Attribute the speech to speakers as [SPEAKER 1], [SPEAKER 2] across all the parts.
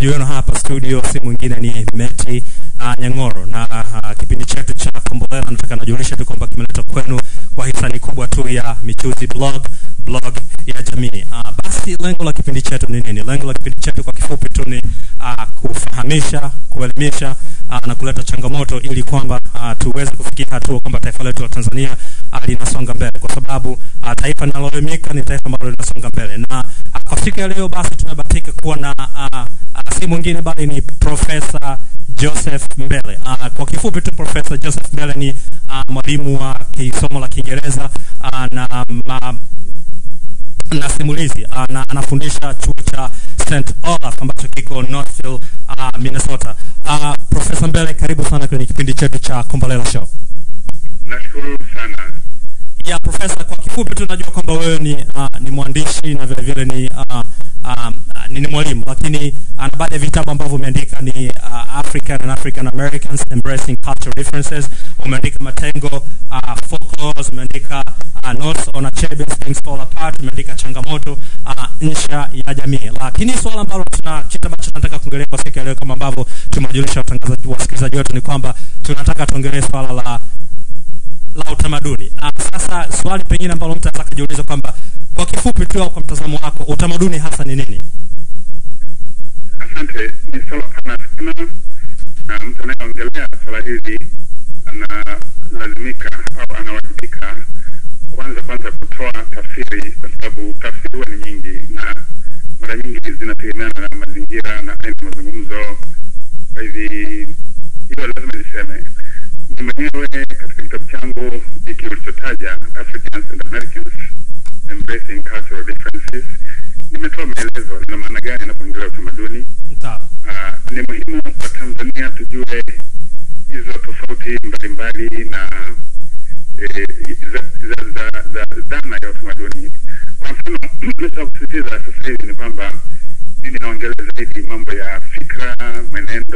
[SPEAKER 1] wenu hapa studio si mwingine ni Meti uh, Nyang'oro na uh, kipindi chetu cha Kombolela nataka najulisha tu kwamba kimeletwa kwenu kwa hisani kubwa tu ya Michuzi Blog blog ya jamii. Uh, basi lengo la kipindi chetu ni nini? Lengo la kipindi chetu kwa kifupi tu ni uh, kufahamisha, kuelimisha uh, na kuleta changamoto ili kwamba uh, tuweze kufikia hatua kwamba taifa letu la Tanzania uh, linasonga mbele, kwa sababu uh, taifa linaloelimika ni taifa ambalo linasonga mbele. Na uh, kwa siku ya leo basi tumebahatika kuwa na uh, uh, si mwingine bali ni Profesa Joseph Mbele. Uh, kwa kifupi tu Profesa Joseph Mbele ni uh, mwalimu wa kisomo la Kiingereza uh, na ma, na simulizi uh, na anafundisha chuo cha St Olaf ambacho kiko Northville uh, Minnesota. Uh, Profesa Mbele, karibu sana kwenye kipindi chetu cha Kombolela Show.
[SPEAKER 2] Nashukuru sana.
[SPEAKER 1] Ya profesa, kwa kifupi tu najua kwamba wewe ni uh, ni mwandishi na vile vile ni uh, um, ni, ni mwalimu lakini uh, na baadhi ya vitabu ambavyo umeandika ni uh, African and African Americans Embracing Cultural Differences. Umeandika Matengo uh, Folklores, umeandika uh, Notes on Achebe Things Fall Apart, umeandika Changamoto uh, Insha ya Jamii. Lakini swala ambalo tuna kitu ambacho tunataka kuongelea kwa siku ya leo kama ambavyo tumewajulisha watangazaji wasikilizaji wetu ni kwamba tunataka tuongelee swala la la utamaduni. Uh, sasa swali pengine ambalo mtu anaweza kujiuliza kwamba kwa kifupi tu au kwa mtazamo wako utamaduni hasa ni nini?
[SPEAKER 2] Asante. Ni swala pana sana, na mtu anayeongelea swala hili analazimika au anawajibika kwanza kwanza kutoa tafsiri, kwa sababu tafsiri huwa ni nyingi na mara nyingi zinategemeana na mazingira na aina ya mazungumzo. Kwa hivi hiyo lazima niseme mimi mwenyewe katika kitabu changu hiki ulichotaja Africans and Americans Embracing Cultural Differences nimetoa maelezo nina maana gani inapoongelea utamaduni.
[SPEAKER 1] Sawa.
[SPEAKER 2] Uh, ni muhimu kwa Tanzania tujue hizo tofauti mbalimbali na eh, za, za, za, za dhana ya utamaduni. Kwa mfano, naweza kusisitiza sasa hivi ni kwamba mimi naongelea zaidi mambo ya fikra, mwenendo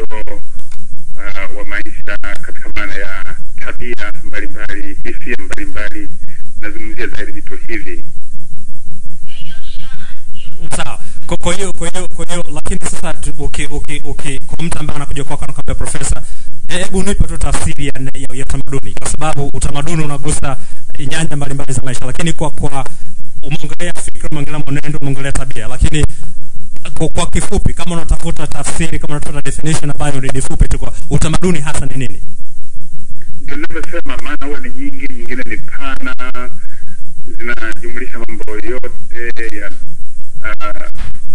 [SPEAKER 2] uh, wa maisha katika maana ya tabia mbalimbali, hisia mbalimbali. Nazungumzia zaidi vitu hivi.
[SPEAKER 1] Sawa. Kwa kwa hiyo kwa hiyo kwa hiyo lakini sasa tu- uki uki uki kwa mtu ambaye anakuja kwako anakuambia profesa, eh, hebu nipe tu tafsiri ya, ya, ya utamaduni kwa sababu utamaduni unagusa eh, nyanja mbalimbali za maisha, lakini kwa kwa umeongelea fikra, umeongelea mwenendo, umeongelea tabia, lakini kwa, kwa kifupi kama unatafuta tafsiri, kama unatafuta definition ambayo ni fupi tu kwa utamaduni hasa ni nini?
[SPEAKER 2] Ndio ninavyosema, maana huwa ni nyingi, nyingine ni pana, zinajumlisha mambo yote ya ah,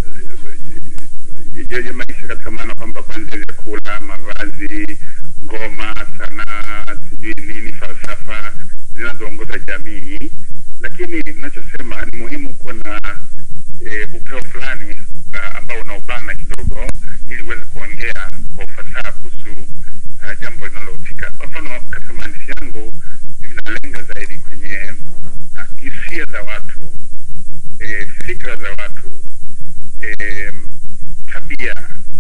[SPEAKER 2] ya ya maisha katika maana kwamba kwanzia vyakula, mavazi, ngoma, sanaa, sijui nini, falsafa zinazoongoza jamii. Lakini ninachosema ni muhimu kuwa na e, upeo fulani uh, ambao unaubana kidogo ili uweze kuongea kwa ufasaha kuhusu uh, jambo linalohusika. Kwa mfano, katika maandishi yangu mimi nalenga zaidi kwenye uh, hisia za watu e, fikra za watu e, tabia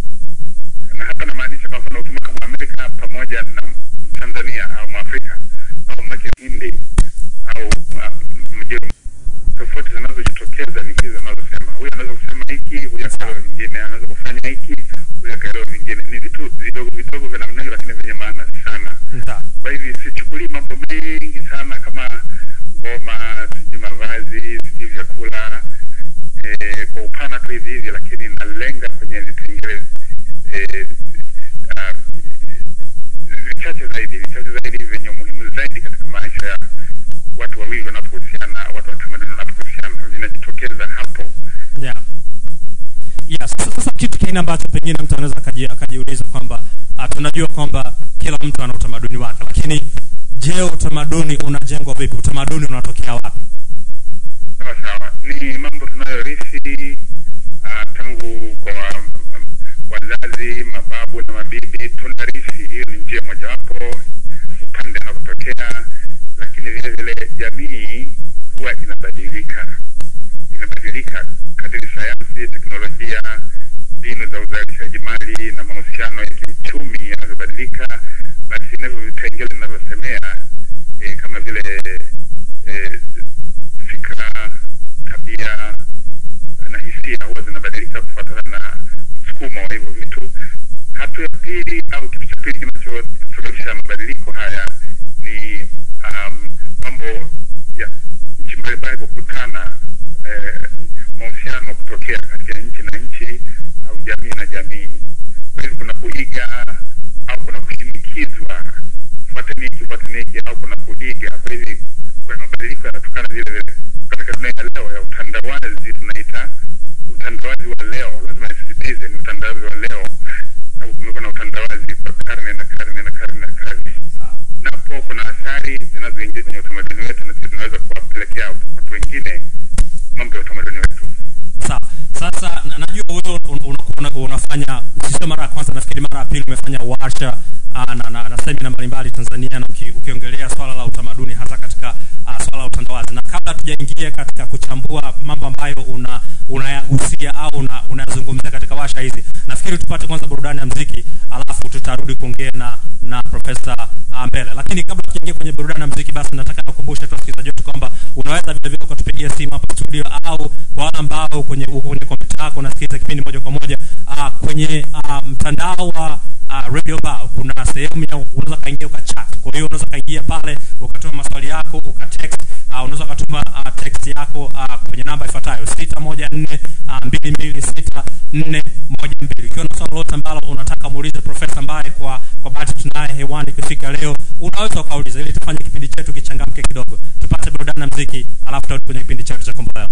[SPEAKER 2] na hapa namaanisha kwa mfano ukimweka Mwamerika pamoja na Tanzania au Mwafrika au mweke Hindi au uh, Mjerumani tofauti zinazojitokeza ni hizi zinazosema huyu anaweza kusema hiki huyu akaelewa vingine anaweza kufanya hiki huyu akaelewa vingine ni vitu vidogo vidogo vya namna hiyo lakini vyenye maana sana
[SPEAKER 1] Sawa.
[SPEAKER 2] kwa hivi sichukulii mambo mengi sana kama ngoma sijui mavazi sijui vyakula eh, kwa upana tu hivi hivi lakini nalenga kwenye vipengele eh, ah, vichache zaidi vichache zaidi vyenye umuhimu zaidi katika maisha ya watu wawili wanapohusiana watu wa tamaduni wanapohusiana vinajitokeza hapo
[SPEAKER 1] Yeah. Yeah, sasa, sasa kitu kingine ambacho pengine mtu anaweza akaji- akajiuliza kwamba uh, tunajua kwamba kila mtu ana utamaduni wake, lakini je, utamaduni unajengwa vipi? Utamaduni unatokea wapi?
[SPEAKER 2] sawa sawa ni mambo tunayorithi uh, tangu kwa um, wazazi mababu na mabibi tunarithi hiyo ni njia mojawapo upande anapotokea lakini vile vile jamii huwa inabadilika inabadilika kadiri sayansi teknolojia mbinu za uzalishaji mali na mahusiano ya kiuchumi yanavyobadilika basi navyo vipengele vinavyosemea e, kama vile e, fikra tabia na hisia huwa zinabadilika kufuatana na msukumo wa hivyo vitu pili au kitu cha pili kinachosababisha mabadiliko haya ni um, mambo ya nchi mbalimbali kukutana eh, mahusiano kutokea kati ya nchi na nchi au jamii na jamii. Kwa hivyo kuna kuiga au kuna kushinikizwa, fuateni hiki, fuateni hiki, au kuna kuiga. Kwa hivyo kuna mabadiliko yanatokana vile vile katika dunia ya leo ya utandawazi, tunaita utandawazi wa leo. Lazima nisisitize ni utandawazi wa leo, sababu kumekuwa na utandawazi kwa karne na karne na karne na karne napo kuna athari zinazoingia kwenye utamaduni wetu na sisi tunaweza kuwapelekea watu wengine mambo ya utamaduni wetu.
[SPEAKER 1] sawa sasa na- najua wewe un- unakuwa una, unafanya sio mara ya kwanza nafikiri mara ya pili umefanya warsha uh, na, na, na semina mbalimbali tanzania na uki, ukiongelea swala la utamaduni hasa katika uh, swala la utandawazi na kabla tujaingia katika kuchambua mambo ambayo una unayagusia au una- unayazungumzia katika warsha hizi nafikiri tupate kwanza burudani ya mziki alafu tutarudi kuongea na na profesa uh, mbele lakini kabla tukiingia kwenye burudani ya mziki basi nataka nakumbushe tu wasikilizaji wetu kwamba unaweza vile vile ukatupigia simu hapa studio au kwa wale ambao kwenye uko kwenye kompyuta yako unasikiliza kipindi moja kwa moja uh, kwenye uh, mtandao wa uh, radio bao kuna sehemu ya unaweza kaingia ukachat kwa hiyo unaweza kaingia pale ukatuma maswali yako ukatext uh, unaweza ukatuma uh, text yako uh, kwenye namba ifuatayo sita moja nne mbili mbili sita nne moja mbili ikiwa na swala lolote ambalo unataka muulize profesa ambaye kwa kwa bahati tunaye hewani ikifika leo unaweza ukauliza ili tufanye kipindi chetu kichangamke kidogo tupate burudani na mziki alafu tarudi kwenye kipindi chetu cha kombolela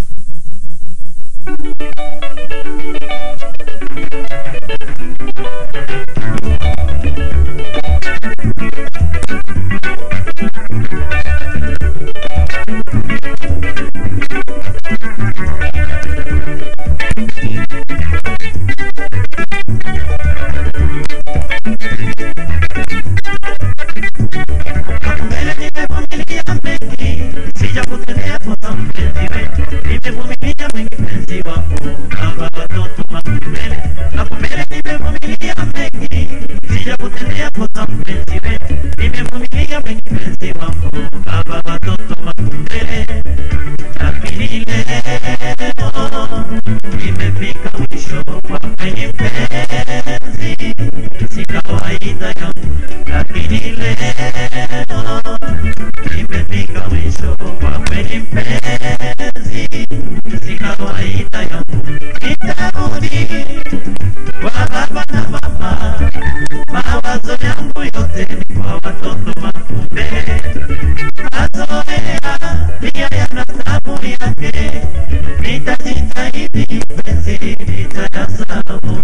[SPEAKER 3] Mbele nimevumilia mengi, sijakutetea kosa mpenzi wetu. Nimevumilia mengi mpenzi wangu, baba watoto makumbele. Makumbele nimevumilia mengi, sijakutetea kosa mpenzi wetu. Nimevumilia mengi mpenzi wangu, baba watoto makumbele. Lakini leo imefika mwisho kwa penye mpenzi, si kawaida yangu. Lakini leo imefika mwisho kwa penye mpenzi, si kawaida yangu. Nitarudi kwa baba na mama, mawazo yangu yote ni kwa watoto makumbele mazoea pia yana tabu yake, nitajitahidi penzi nitayasahau.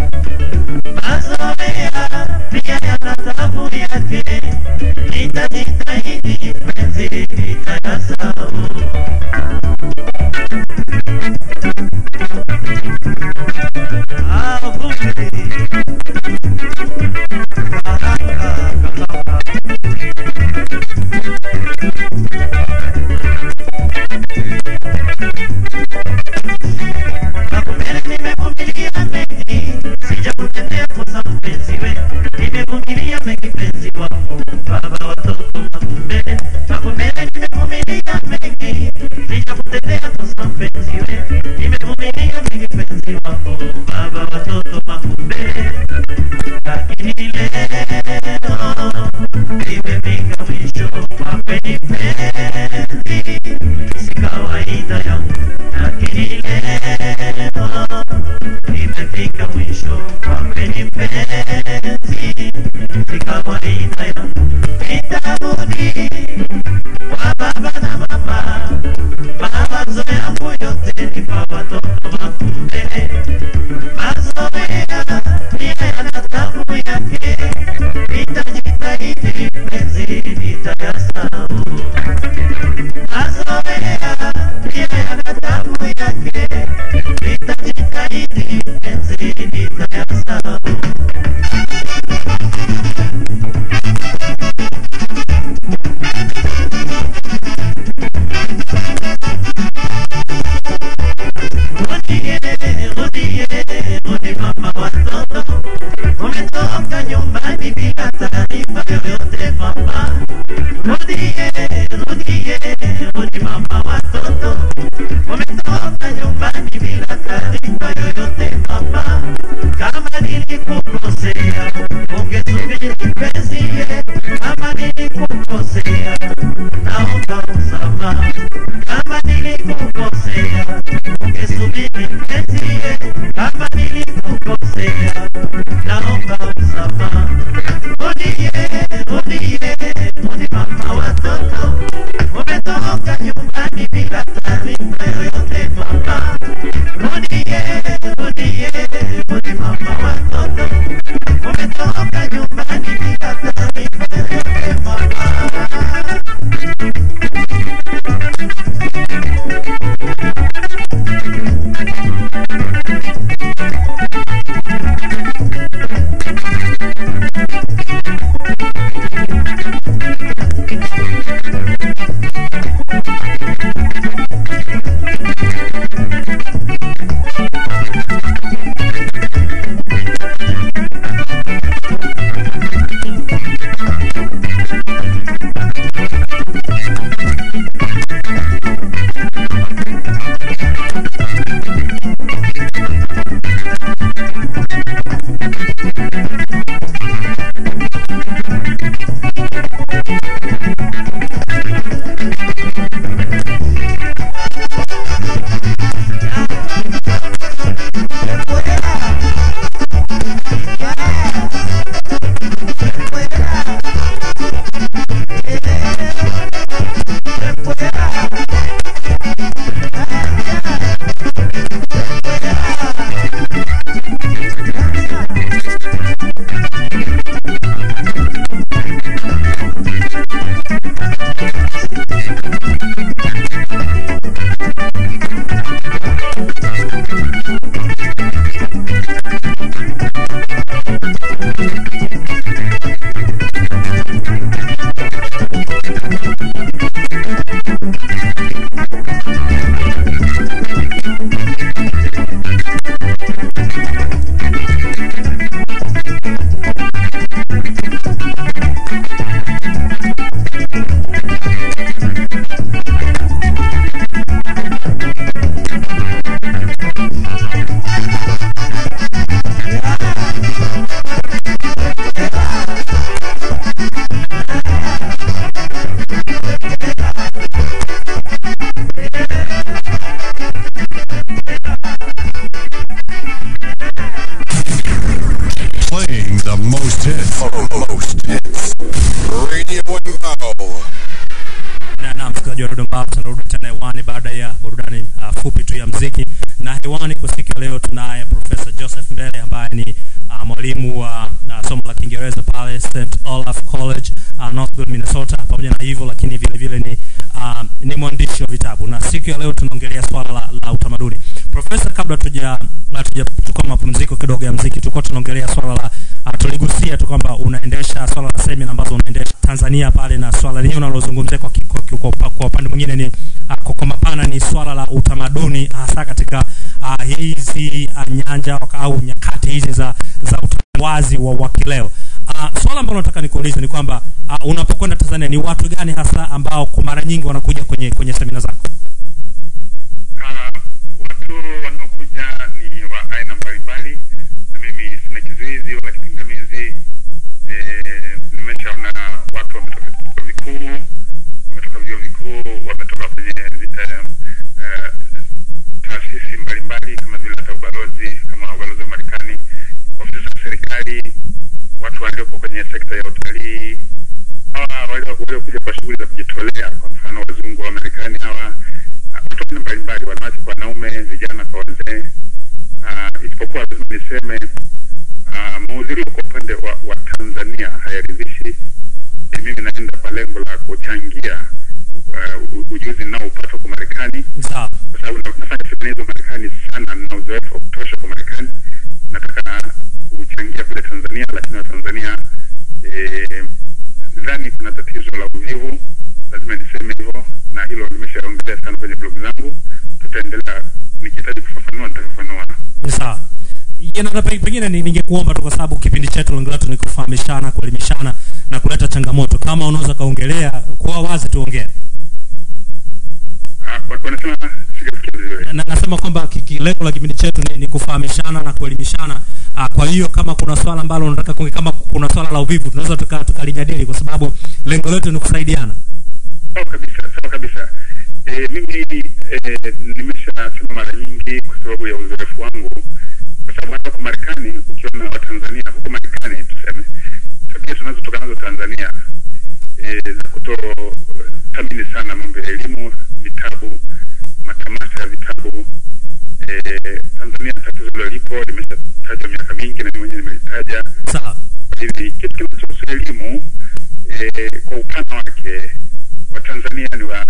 [SPEAKER 3] Mazoea pia yana tabu yake, nitajitahidi penzi nitayasahau. Ah, vumbi. Baraka, kalaka. Makumbele nimevumilia mengi, sijakutetea kosa mpenzi we. Nimevumilia mengi mpenzi wangu, baba watoto makumbele. Makumbele nimevumilia mengi, sijakutetea kosa mpenzi we. Nimevumilia mengi mpenzi wangu, baba watoto makumbele. Lakini leo imefika mwisho kwa penye penzi, si kawaida yangu. Lakini leo imefika mwisho kwa penye penzi, si kawaida yangu. Nitarudi kwa baba na mama, mawazo yangu yote ni kwa watoto makumbele. Mazoea pia yana tabu yake, nitajitahidi penzi nitayasahau. Mazoea pia yana tabu yake, nitajitahidi penzi nitayasahau.
[SPEAKER 4] Playing the most hits. Most hits. Radio and Bow.
[SPEAKER 1] na na msikilizaji wa Dodoma tunarudi tena hewani baada ya burudani uh, fupi tu ya mziki na hewani kwa siku ya leo tunaye profesa joseph mbele ambaye ni uh, mwalimu wa uh, somo la kiingereza pale st olaf college uh, northville minnesota pamoja na hivyo lakini vile vile ni uh, ni mwandishi wa vitabu na siku ya leo tunaongelea swala la, la utamaduni profesa kabla tuja tujachukua mapumziko kidogo ya mziki tulikuwa tunaongelea swala la uh, tuligusia tu kwamba unaendesha swala la semina ambazo unaendesha tanzania pale na swala lenyewe unalozungumzia kwa, ki- kwa, ki- kwa, upa- kwa upande mwingine ni uh, kwa, kwa mapana ni swala la utamaduni hasa katika uh, hizi uh, nyanja waka- au nyakati hizi za za utandawazi wa, wa kileo uh, swala ambalo nataka nikuulize ni kwamba uh, unapokwenda tanzania ni watu gani hasa ambao kwa mara nyingi wanakuja kwenye kwenye semina zako
[SPEAKER 2] Ah, watu wanaokuja ni wa aina mbalimbali na mimi sina kizuizi wala kipingamizi eh, nimeshaona watu wametoka vyuo vikuu wametoka vyuo vikuu wametoka kwenye eh, eh, taasisi mbalimbali kama vile hata ubalozi kama ubalozi wa marekani ofisi za serikali watu waliopo kwenye sekta ya utalii hawa walio- waliokuja kwa shughuli za kujitolea kwa mfano wazungu wa marekani hawa ah, watu aina mbalimbali wanawake kwa wanaume vijana kwa wazee uh, isipokuwa lazima niseme uh, mahudhurio kwa upande wa, wa tanzania hayaridhishi e, mimi naenda kwa lengo la kuchangia uh, ujuzi ninaoupata kwa marekani
[SPEAKER 1] sawa
[SPEAKER 2] kwa sababu na- nafanya semina hizo marekani sana na uzoefu wa kutosha kwa marekani nataka kuchangia kule tanzania lakini watanzania eh, nadhani kuna tatizo la uvivu lazima niseme hivyo na hilo nimeshaongelea sana kwenye blog zangu tutaendelea nikihitaji kufafanua nitafafanua
[SPEAKER 1] ni sawa Ya, na- na pe- pengine ni- ningekuomba tu kwa sababu kipindi chetu lengo letu ni kufahamishana kuelimishana na kuleta changamoto kama unaweza kaongelea kuwa wazi tuongee
[SPEAKER 2] Ah, wa- wanasema sijasikia vizuri
[SPEAKER 1] na, nasema kwamba ki- ki- lengo la kipindi chetu ni, ni kufahamishana na kuelimishana uh, kwa hiyo kama kuna swala ambalo unataka kuongea, kama kuna swala la uvivu tunaweza tuka- tukalijadili kwa sababu lengo letu ni kusaidiana
[SPEAKER 2] sawa kabisa sawa kabisa e, mimi e, nimeshasema mara nyingi kwa sababu ya uzoefu wangu kwa sababu hata huko marekani ukiona watanzania huko marekani tuseme tabia tunazotokana nazo tanzania e, za kutothamini sana mambo ya elimu vitabu matamasha ya vitabu e, tanzania tatizo hilo lipo limeshatajwa miaka mingi na mimi mwenyewe nimelitaja
[SPEAKER 1] sawa
[SPEAKER 2] hivi kitu kinachohusu elimu eh, kwa upana wake watanzania ni wa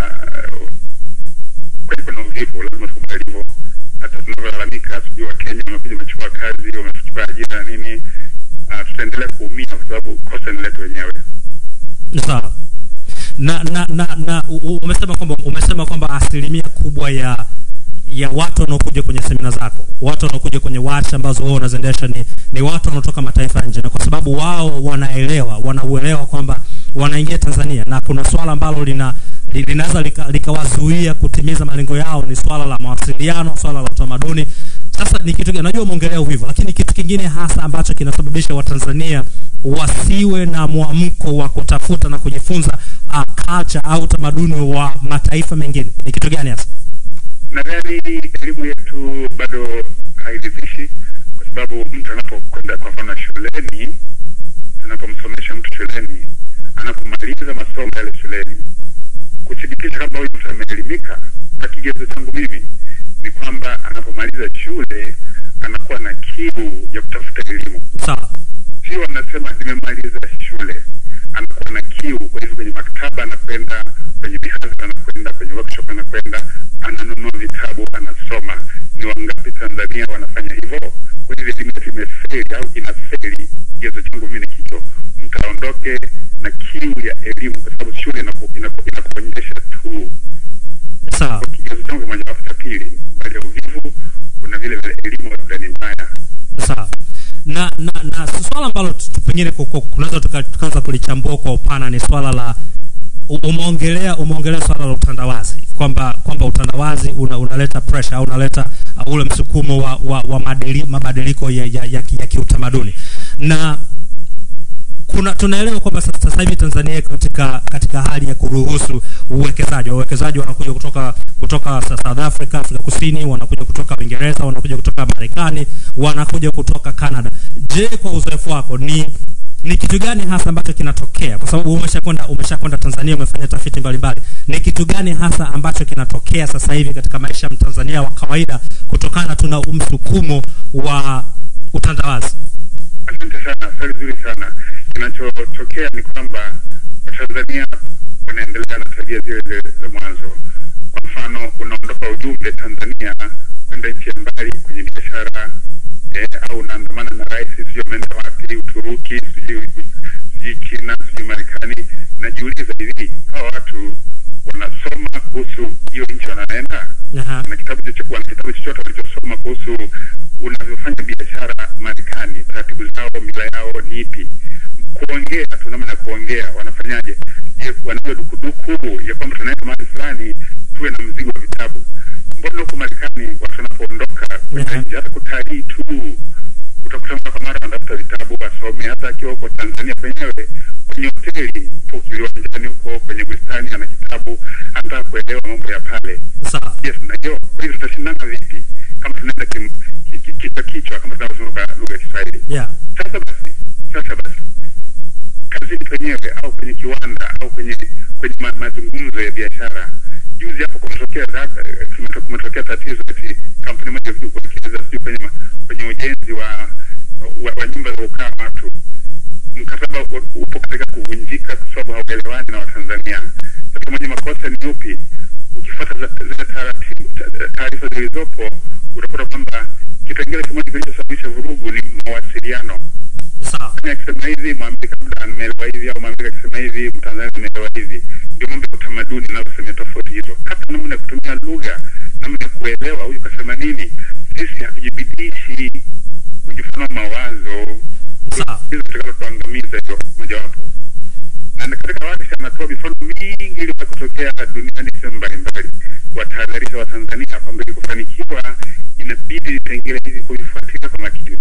[SPEAKER 2] kweli kuna uvivu lazima tukubali hivyo hata tunavyolalamika sijui wa kenya wamekuja wamechukua kazi wamechukua ajira na nini uh, tutaendelea kuumia kwa sababu kosa ni letu wenyewe
[SPEAKER 1] sawa na na na, na u- u- umesema kwamba umesema kwamba asilimia kubwa ya ya watu wanaokuja kwenye semina zako watu wanaokuja kwenye warsha ambazo wewe unaziendesha ni, ni watu wanaotoka mataifa ya nje na kwa sababu wao wanaelewa wanauelewa kwamba wanaingia tanzania na kuna swala ambalo lina li- linaweza lika- likawazuia kutimiza malengo yao ni swala la mawasiliano swala la utamaduni sasa ni kitu gani najua umeongelea uvivu lakini kitu kingine hasa ambacho kinasababisha watanzania wasiwe na mwamko wa kutafuta na kujifunza uh, culture au utamaduni wa mataifa mengine ni kitu gani hasa
[SPEAKER 2] nadhani elimu yetu bado hairidhishi kwa sababu mtu anapokwenda kwa mfano shuleni tunapomsomesha mtu shuleni anapomaliza masomo yale shuleni kuthibitisha kwamba huyu mtu ameelimika kwa kigezo changu mimi ni kwamba anapomaliza shule anakuwa na kiu ya kutafuta elimu
[SPEAKER 1] sawa
[SPEAKER 2] sio anasema nimemaliza shule anakuwa na kiu kwa hivyo kwenye maktaba anakwenda kwenye mihadhara anakwenda kwenye workshop anakwenda ananunua vitabu anasoma ni wangapi tanzania wanafanya hivyo kwa hivyo elimu yetu ime imefeli au inafeli, kigezo changu mimi ni kicho, mtu aondoke na kiu ya elimu, kwa sababu shule inaku- inaku- inakuonyesha tu.
[SPEAKER 1] sawa
[SPEAKER 2] Kwa kigezo changu kimojawapo cha pili, mbali ya uvivu, kuna vile vile elimu labda ni mbaya.
[SPEAKER 1] sawa na na na swala ambalo tu- tu- pengine ku- ku- tunaweza tuka- tukaanza kulichambua kwa upana ni swala la u- umeongelea umeongelea swala la utandawazi kwamba kwamba utandawazi una, unaleta pressure au unaleta uh, ule msukumo wa, wa, wa madili, mabadiliko ya, ya, ya, ki- ya kiutamaduni na kuna tunaelewa kwamba sasa sasa hivi Tanzania iko katika katika hali ya kuruhusu uwekezaji. Wawekezaji wanakuja kutoka kutoka sa- South Africa, Afrika Kusini, wanakuja kutoka Uingereza, wanakuja kutoka Marekani, wanakuja kutoka Canada. Je, kwa uzoefu wako ni ni kitu gani hasa ambacho kinatokea? Kwa sababu umeshakwenda umeshakwenda Tanzania, umefanya tafiti mbalimbali. Ni kitu gani hasa ambacho kinatokea sasa hivi katika maisha ya Mtanzania wa kawaida kutokana tuna msukumo wa utandawazi?
[SPEAKER 2] Asante sana, swali zuri sana. Kinachotokea ni kwamba Watanzania wanaendelea na tabia zile zile za mwanzo. Kwa mfano, unaondoka ujumbe Tanzania kwenda nchi ya mbali kwenye biashara eh, au unaandamana na rais, sijui ameenda wapi, Uturuki, sijui sijui China, sijui Marekani. Najiuliza hivi, hawa watu wanasoma kuhusu hiyo nchi wanaenda
[SPEAKER 1] Aha.
[SPEAKER 2] wana kitabu chochote wana kitabu chochote walichosoma kuhusu unavyofanya biashara Marekani, taratibu zao, mila yao ni ipi? Kuongea tu, namna ya kuongea wanafanyaje? Je, wanayo dukuduku ya kwamba tunaenda mahali fulani tuwe na mzigo wa vitabu? Mbona huko Marekani watu wanapoondoka kwenda
[SPEAKER 1] Mhm.
[SPEAKER 2] nje, hata kutalii tu utakuta mara kwa mara wanatafuta vitabu wasome. Hata akiwa huko Tanzania kwenyewe kwenye hoteli po kiwanjani huko kwenye bustani, ana kitabu, anataka kuelewa mambo ya pale
[SPEAKER 1] Sawa.
[SPEAKER 2] yes na hiyo kwa hiyo tutashindana vipi kama tunaenda kim- ki- ki- kichwa kichwa kama tunavyosema kwa lugha ya Kiswahili
[SPEAKER 1] Yeah.
[SPEAKER 2] sasa basi sasa basi kazini penyewe au kwenye kiwanda au kwenye kwenye ma, mazungumzo ya biashara juzi hapo kumetokea za- eh, kumeto- kumetokea tatizo eti kampuni moja ilikuja kuwekeza sijui kwenye ma- kwenye ujenzi wa wa, wa nyumba za kukaa watu mkataba u- upo katika kuvunjika kwa sababu hauelewani na Watanzania. Sasa mwenye makosa ni upi? Ukifuata za- zile taratibu ta- taarifa zilizopo utakuta kwamba kipengele kimoja kilichosababisha vurugu ni mawasiliano.
[SPEAKER 1] Sawa.
[SPEAKER 2] Mtanzania akisema hivi, Mwambika labda ameelewa hivi, au Mwambika akisema hivi, Mtanzania ameelewa hivi. Ndio mambo ya utamaduni inayosemea tofauti hizo, hata namna ya kutumia lugha, namna ya kuelewa huyu kasema nini. Sisi hatujibidishi kujifunua mawazo
[SPEAKER 1] Sawa.
[SPEAKER 2] hizo zitakazotuangamiza hiyo mojawapo. Na na katika warsha anatoa mifano mingi iliyowahi kutokea duniani sehemu mbalimbali, kuwatahadharisha Watanzania kwamba ili kufanikiwa inabidi vipengele hivi kuvifuatilia kwa makini.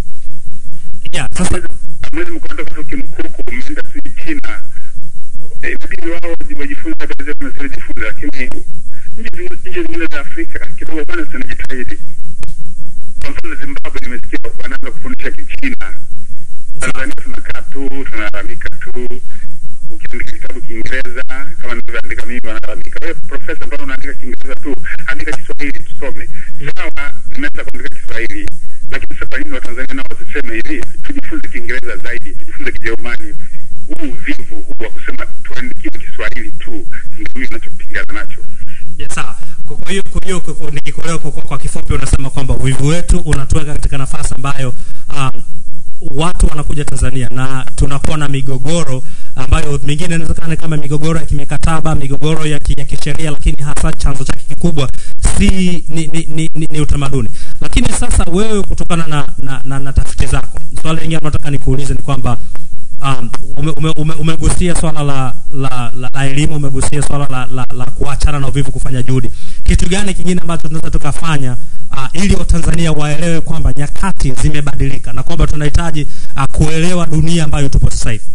[SPEAKER 1] Yeah, sasa
[SPEAKER 2] Hamwezi mkaondoka tu kimkuku, mmeenda si China, eh, inabidi wao waji- wajifunze habari zetu na sisi tujifunze, lakini nchi zingine- nchi zingine za Afrika kidogo bwana zinajitahidi. Kwa mfano Zimbabwe, nimesikia wanaanza kufundisha Kichina. Tanzania tunakaa tu tunalalamika tu. Ukiandika kitabu Kiingereza kama nilivyoandika mimi, wanalalamika wewe profesa, mbona unaandika Kiingereza tu? Andika Kiswahili tusome. Sawa, nimeanza kuandika Kiswahili, lakini sasa kwa nini Watanzania nao wasiseme hivi, tujifunze Kiingereza zaidi, tujifunze Kijerumani? Huu uvivu huu wa kusema tuandikiwe Kiswahili tu, ndio mimi ninachopingana nacho.
[SPEAKER 1] Yeah, sawa. Kwa kwa hiyo kwa hiyo kwa- kwa- nikikuelewa kwa, kwa, kwa kifupi unasema kwamba uvivu wetu unatuweka katika nafasi ambayo um, watu wanakuja Tanzania na tunakuwa na migogoro ambayo mingine inawezekana kama migogoro ya kimikataba, migogoro ya, ki, ya kisheria, lakini hasa chanzo chake kikubwa si ni, ni, ni, ni, ni utamaduni. Lakini sasa wewe kutokana na, na, na, na tafiti zako, swali lingine nataka nikuulize ni kwamba um, ume, ume, ume, umegusia swala la la, la, la elimu, umegusia swala la, la, la kuachana na uvivu, kufanya juhudi. Kitu gani kingine ambacho tunaweza tukafanya uh, ili Watanzania waelewe kwamba nyakati zimebadilika na kwamba tunahitaji uh, kuelewa dunia ambayo tupo sasa hivi?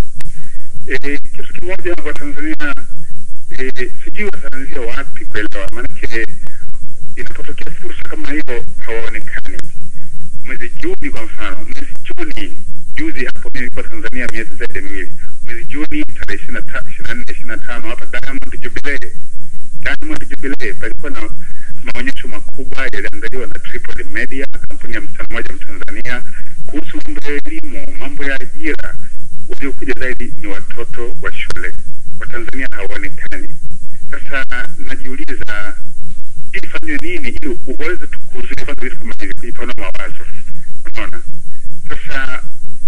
[SPEAKER 2] Eh, kitu kimoja wa Tanzania eh, sijui wataanzia wapi kuelewa, maanake inapotokea fursa kama hiyo hawaonekani. Mwezi Juni kwa mfano, mwezi Juni juzi hapo mimi nilikuwa Tanzania miezi zaidi ya miwili. Mwezi Juni tarehe ishirini na nne ishirini na tano hapa Diamond Jubilee, Diamond Jubilee palikuwa na maonyesho makubwa yaliandaliwa na Tripod Media, kampuni ya msichana mmoja Mtanzania, kuhusu mambo ya elimu, mambo ya ajira. Waliokuja zaidi ni watoto wa shule. Watanzania hawaonekani. Sasa najiuliza, sijui ifanywe nini ili uweze tu kuzuia kwanza vitu kama hivi kuipanua mawazo unaona sasa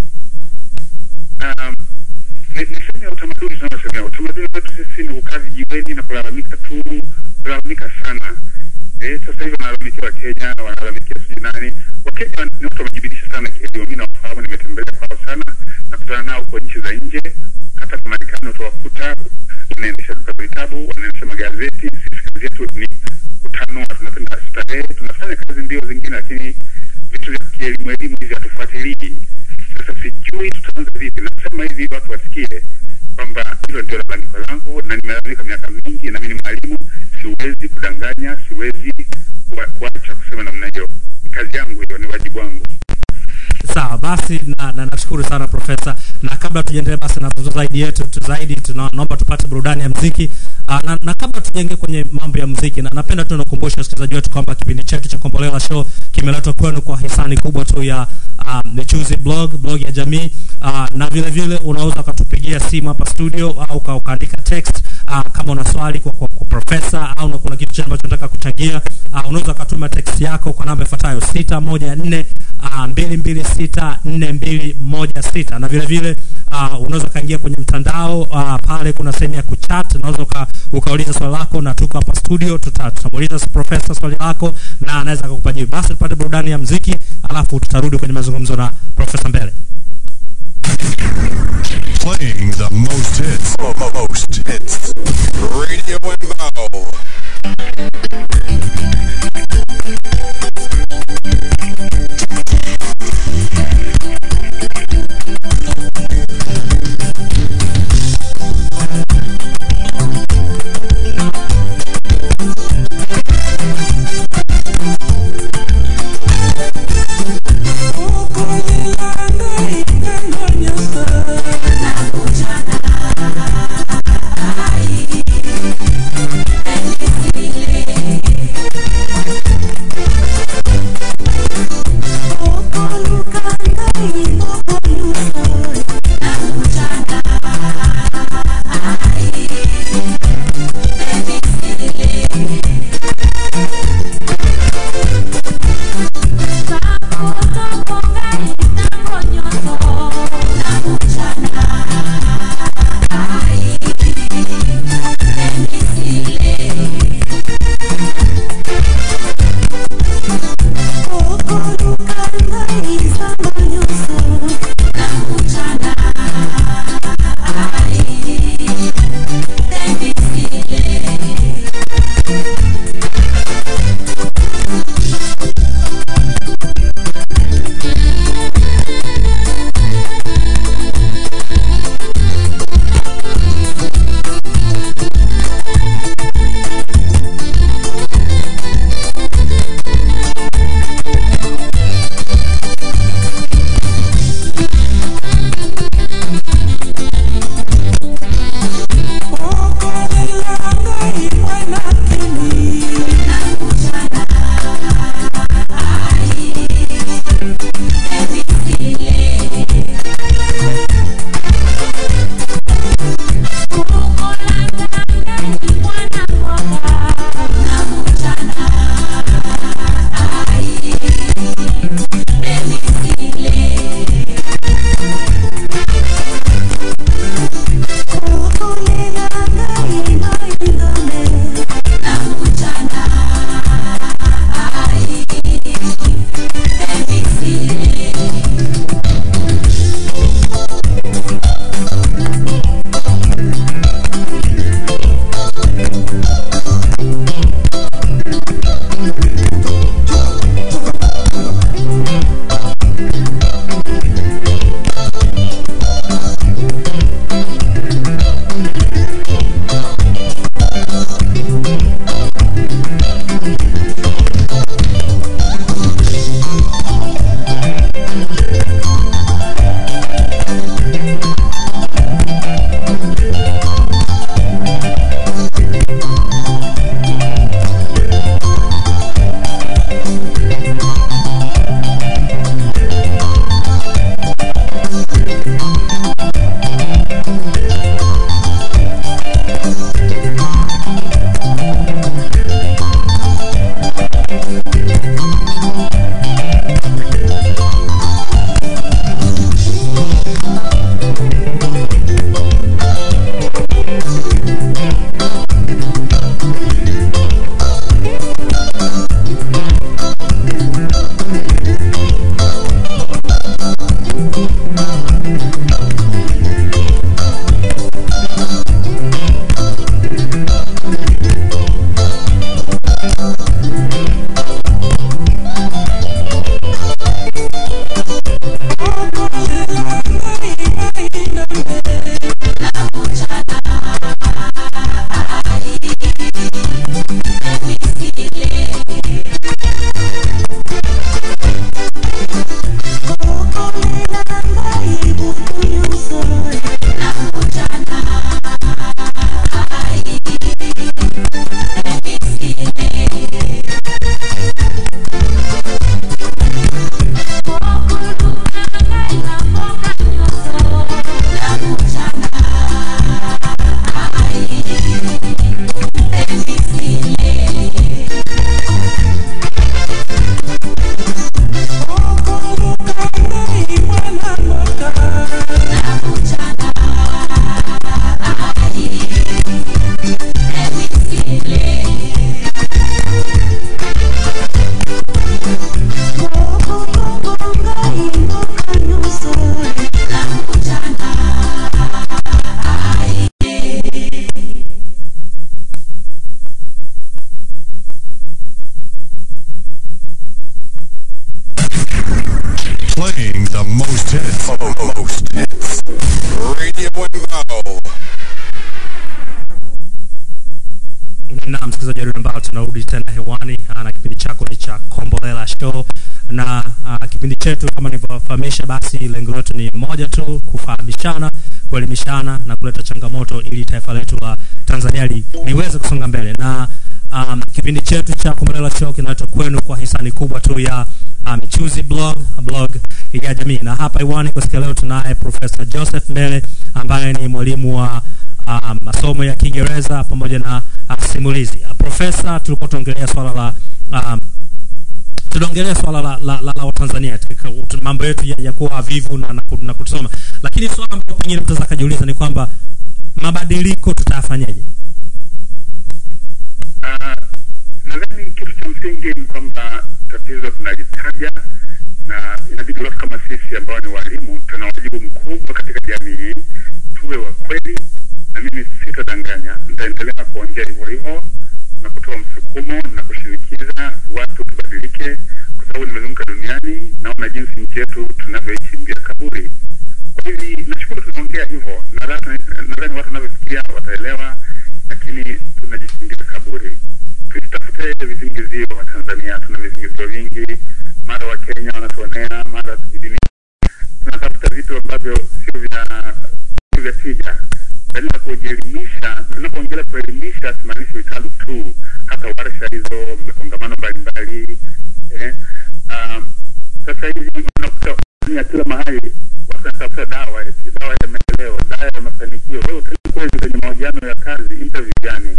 [SPEAKER 2] um, ni, ni sehemu ya utamaduni tunaosemea utamaduni wetu sisi ni kukaa vijiweni na kulalamika tu kulalamika sana eh, sasa hivi wanalalamikia wakenya wanalalamikia sijui nani wakenya ni watu wamejibidiisha sana kielimu mi nawafahamu nimetembelea kwao sana nakutana nao huko nchi za nje hata kwa marekani utawakuta wanaendesha duka la vitabu wanaendesha magazeti sisi kazi yetu ni kutanua tunapenda starehe tunafanya kazi ndio zingine lakini vitu vya kielimu elimu hivi hatufuatilii sasa sijui tutaanza vipi nasema hivi ili watu wasikie kwamba hilo ndio lalamiko langu na nimelalamika miaka mingi na mi ni mwalimu siwezi kudanganya siwezi kuwa- kuacha kusema namna hiyo ni kazi yangu hiyo ni wajibu wangu
[SPEAKER 1] sawa basi na, na nashukuru sana profesa na kabla tujaendelea basi na mazungumzo zaidi yetu tu zaidi tuna- naomba tupate burudani ya mziki uh, na, na kabla tujaingia kwenye mambo ya mziki na napenda tu nakumbusha wasikilizaji wetu kwamba kipindi chetu cha kombolela show kimeletwa kwenu kwa hisani kubwa tu ya uh, michuzi blog blog ya jamii uh, na vile vile unaweza ukatupigia simu hapa studio au uka- ukaandika text uh, kama una swali kwa, kwa, kwa profesa au na kuna kitu chingine ambacho unataka kuchangia uh, unaweza ukatuma text yako kwa namba ifuatayo sita moja nne uh, mbili mbili sita nne mbili moja sita na vile vile uh, unaweza ukaingia kwenye mtandao uh, pale kuna sehemu ya kuchat unaweza uka, ukauliza swali lako na tuko hapa studio tuta- tutamuuliza profesa swali lako na anaweza akakupa jibu basi tupate burudani ya mziki alafu tutarudi kwenye mazungumzo na profesa mbele
[SPEAKER 4] Playing the most hits. Most hits. Radio and Bow.
[SPEAKER 5] Thank you.
[SPEAKER 4] and Bow.
[SPEAKER 1] na msikilizaji wa redio ambao tunarudi tena hewani ah, na kipindi chako ni cha kombolela show na uh, kipindi chetu kama nilivyofahamisha basi lengo letu ni moja tu kufahamishana kuelimishana na kuleta changamoto ili taifa letu la tanzania li, liweze kusonga mbele na um, kipindi chetu cha kombolela show kinaletwa kwenu kwa hisani kubwa tu ya uh, michuzi blog blog ya jamii na hapa hewani kwa siku ya leo tunaye profesa joseph mbele ambaye ni mwalimu wa uh, masomo ya Kiingereza pamoja na uh, simulizi. Uh, profesa, tulikuwa tuongelea swala la um, tunaongelea swala la, la, la, la Watanzania katika ut- mambo yetu ya, ya kuwa vivu na, na, ku- na kutusoma, lakini swala ambalo pengine mtu anaweza akajiuliza ni kwamba mabadiliko tutayafanyaje?
[SPEAKER 2] Ah, nadhani kitu cha msingi ni kwamba tatizo tunalitaja na inabidi watu kama sisi ambao ni walimu tuna wajibu mkubwa katika jamii hii tuwe wa kweli na mimi sitadanganya nitaendelea kuongea hivyo hivyo na kutoa msukumo na kushinikiza watu tubadilike kwa sababu nimezunguka duniani naona jinsi nchi yetu tunavyoishi mbia kaburi kwa hivi nashukuru tunaongea hivyo nadhani nadhani watu wanavyofikiria wataelewa lakini tunajichimbia kaburi tusitafute visingizio wa tanzania tuna visingizio vingi mara wa kenya wanatuonea mara sijui tunatafuta vitu ambavyo sio vya sio vya tija badala ya kujielimisha na napoongelea kuelimisha simaanishi vitabu tu hata warsha hizo kongamano mbalimbali eh, um, sasa hivi unakuta Tanzania kila mahali watu wanatafuta dawa eti dawa ya maendeleo dawa ya mafanikio wewe utaji kweli kwenye mahojiano ya kazi interview gani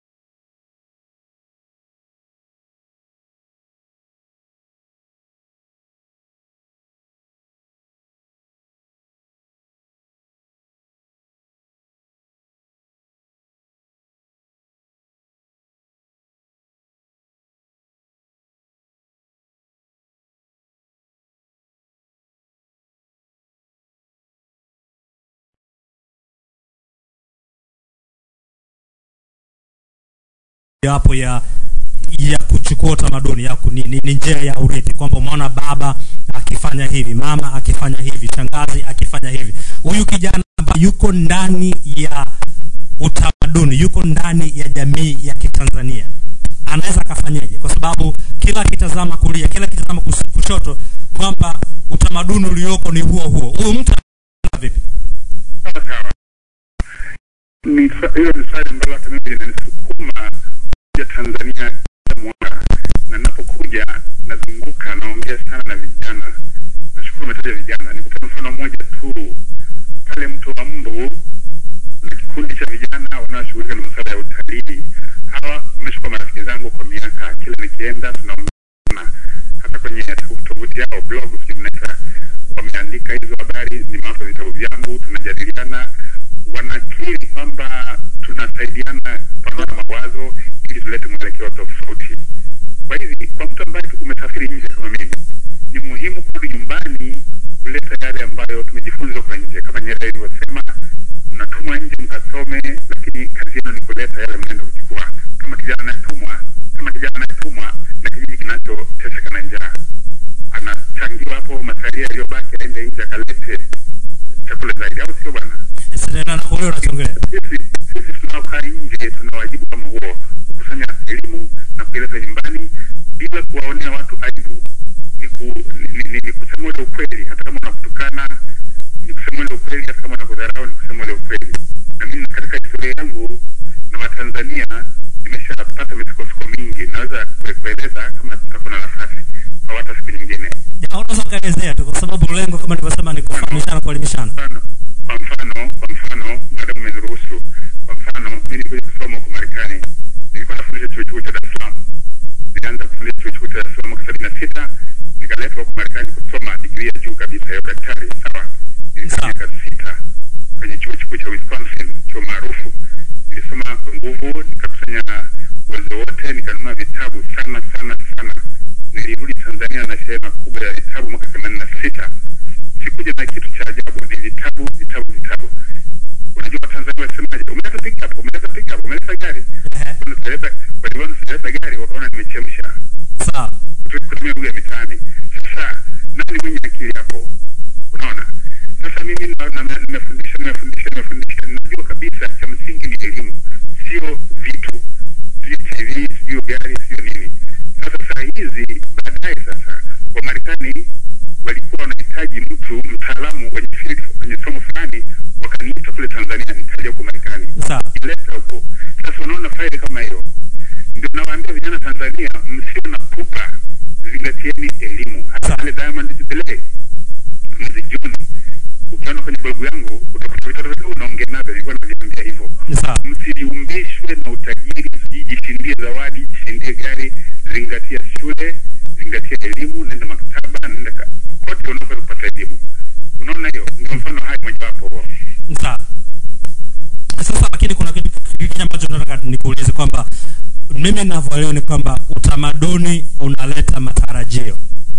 [SPEAKER 1] yapo ya ya kuchukua utamaduni ya ku, ni, ni, ni njia ya urithi kwamba umeona baba akifanya hivi mama akifanya hivi shangazi akifanya hivi huyu kijana ambaye yuko ndani ya utamaduni yuko ndani ya jamii ya kitanzania anaweza akafanyaje kwa sababu kila akitazama kulia kila akitazama kus- kushoto kwamba utamaduni ulioko ni huo huo huyu mtu anaona vipi
[SPEAKER 2] sawa sawa ni swa- hilo ni swali ambalo hata mimi linanisukuma kuja tanzania kila mwaka na napokuja nazunguka naongea sana na vijana nashukuru umetaja vijana nikupe mfano mmoja tu pale mto wa mbu na kikundi cha vijana wanaoshughulika na masuala ya utalii hawa wameshukua marafiki zangu kwa miaka kila nikienda tunaongea hata kwenye tovuti yao blog sijui mnaita wameandika hizo habari nimewapa vitabu vyangu tunajadiliana wanakiri kwamba tunasaidiana kupanua mawazo ili tulete mwelekeo tofauti kwa hivi kwa mtu ambaye tu- umesafiri nje kama mimi ni muhimu kurudi nyumbani kuleta yale ambayo tumejifunza kwa nje kama nyerere ilivyosema mnatumwa nje mkasome lakini kazi yenu ni kuleta yale mnaenda kuchukua kama kijana anayetumwa kama kijana anayetumwa na kijiji kinachoteseka na njaa anachangiwa hapo masalia yaliyobaki aende nje akalete chakula zaidi au sio bwana
[SPEAKER 1] Sasa na- na- wewe unakiongelea
[SPEAKER 2] sisi sisi tunaokaa nje tuna wajibu kama huo kukusanya elimu na kuileta nyumbani bila kuwaonea watu aibu ni, ku, ni, ni, ni, ni kusema ule ukweli hata kama unakutukana ni kusema ule ukweli hata kama unakudharau ni kusema ule ukweli na mimi katika historia yangu na watanzania nimeshapata misukosuko mingi naweza kue- kueleza kama tutakuwa na nafasi au hata siku nyingine
[SPEAKER 1] Ya, unaweza ukaelezea tu kwa sababu lengo kama nilivyosema ni kufahamishana kuelimishana
[SPEAKER 2] mfano kwa mfano kwa mfano madamu umeniruhusu kwa mfano mi nilikuja kusoma huko marekani nilikuwa nafundisha chuo kikuu cha dar es salaam nilianza kufundisha chuo kikuu cha dar es salaam mwaka sabini na sita nikaletwa huko marekani kusoma digrii ya juu kabisa ya udaktari sawa nilikaa
[SPEAKER 1] Sawa.
[SPEAKER 2] miaka sita kwenye chuo kikuu cha wisconsin chuo maarufu nilisoma kwa nguvu nikakusanya uwezo wote nikanunua vitabu sana sana sana nilirudi tanzania na shehena kubwa ya vitabu mwaka themanini na sita sikuja na kitu cha ajabu ni vitabu vitabu vitabu unajua watanzania wasemaje umeleta pickup umeleta pickup umeleta gari
[SPEAKER 1] Ehe.
[SPEAKER 2] Sijaleta- walivyoona sijaleta gari wakaona nimechemsha
[SPEAKER 1] sawa
[SPEAKER 2] kutu- kutumia lugha ya mitaani sasa nani mwenye akili hapo unaona sasa mimi na- na- nimefundisha nimefundisha nimefundisha cha msingi ni elimu, sio vitu, sijui TV, sijui gari, sio nini. Sasa saa hizi baadaye, sasa Wamarekani walikuwa wanahitaji mtu mtaalamu wenye field kwenye somo fulani, wakaniita kule Tanzania, nikaja huko Marekani
[SPEAKER 1] Sawa.
[SPEAKER 2] ileta huko. Sasa unaona faili kama hiyo, ndio nawaambia vijana Tanzania, msio na pupa, zingatieni elimu. Hata pale Diamond Jubilee mwezi Juni, ukiona kwenye blogu yangu utakuta vitoto vidogo naongea navyo, nilikuwa naviambia hivyo
[SPEAKER 1] Sawa.
[SPEAKER 2] msiumbishwe na utajiri, sijui jishindie zawadi, jishindie gari. Zingatia shule, zingatia elimu, nenda maktaba, nenda ka- kokote unaweza kupata elimu. Unaona, hiyo ndio mfano hai mojawapo huo.
[SPEAKER 1] Sawa. Sasa lakini kuna kitu kingine ambacho nataka nikuulize kwamba mimi ninavyoelewa ni kwamba utamaduni unaleta matarajio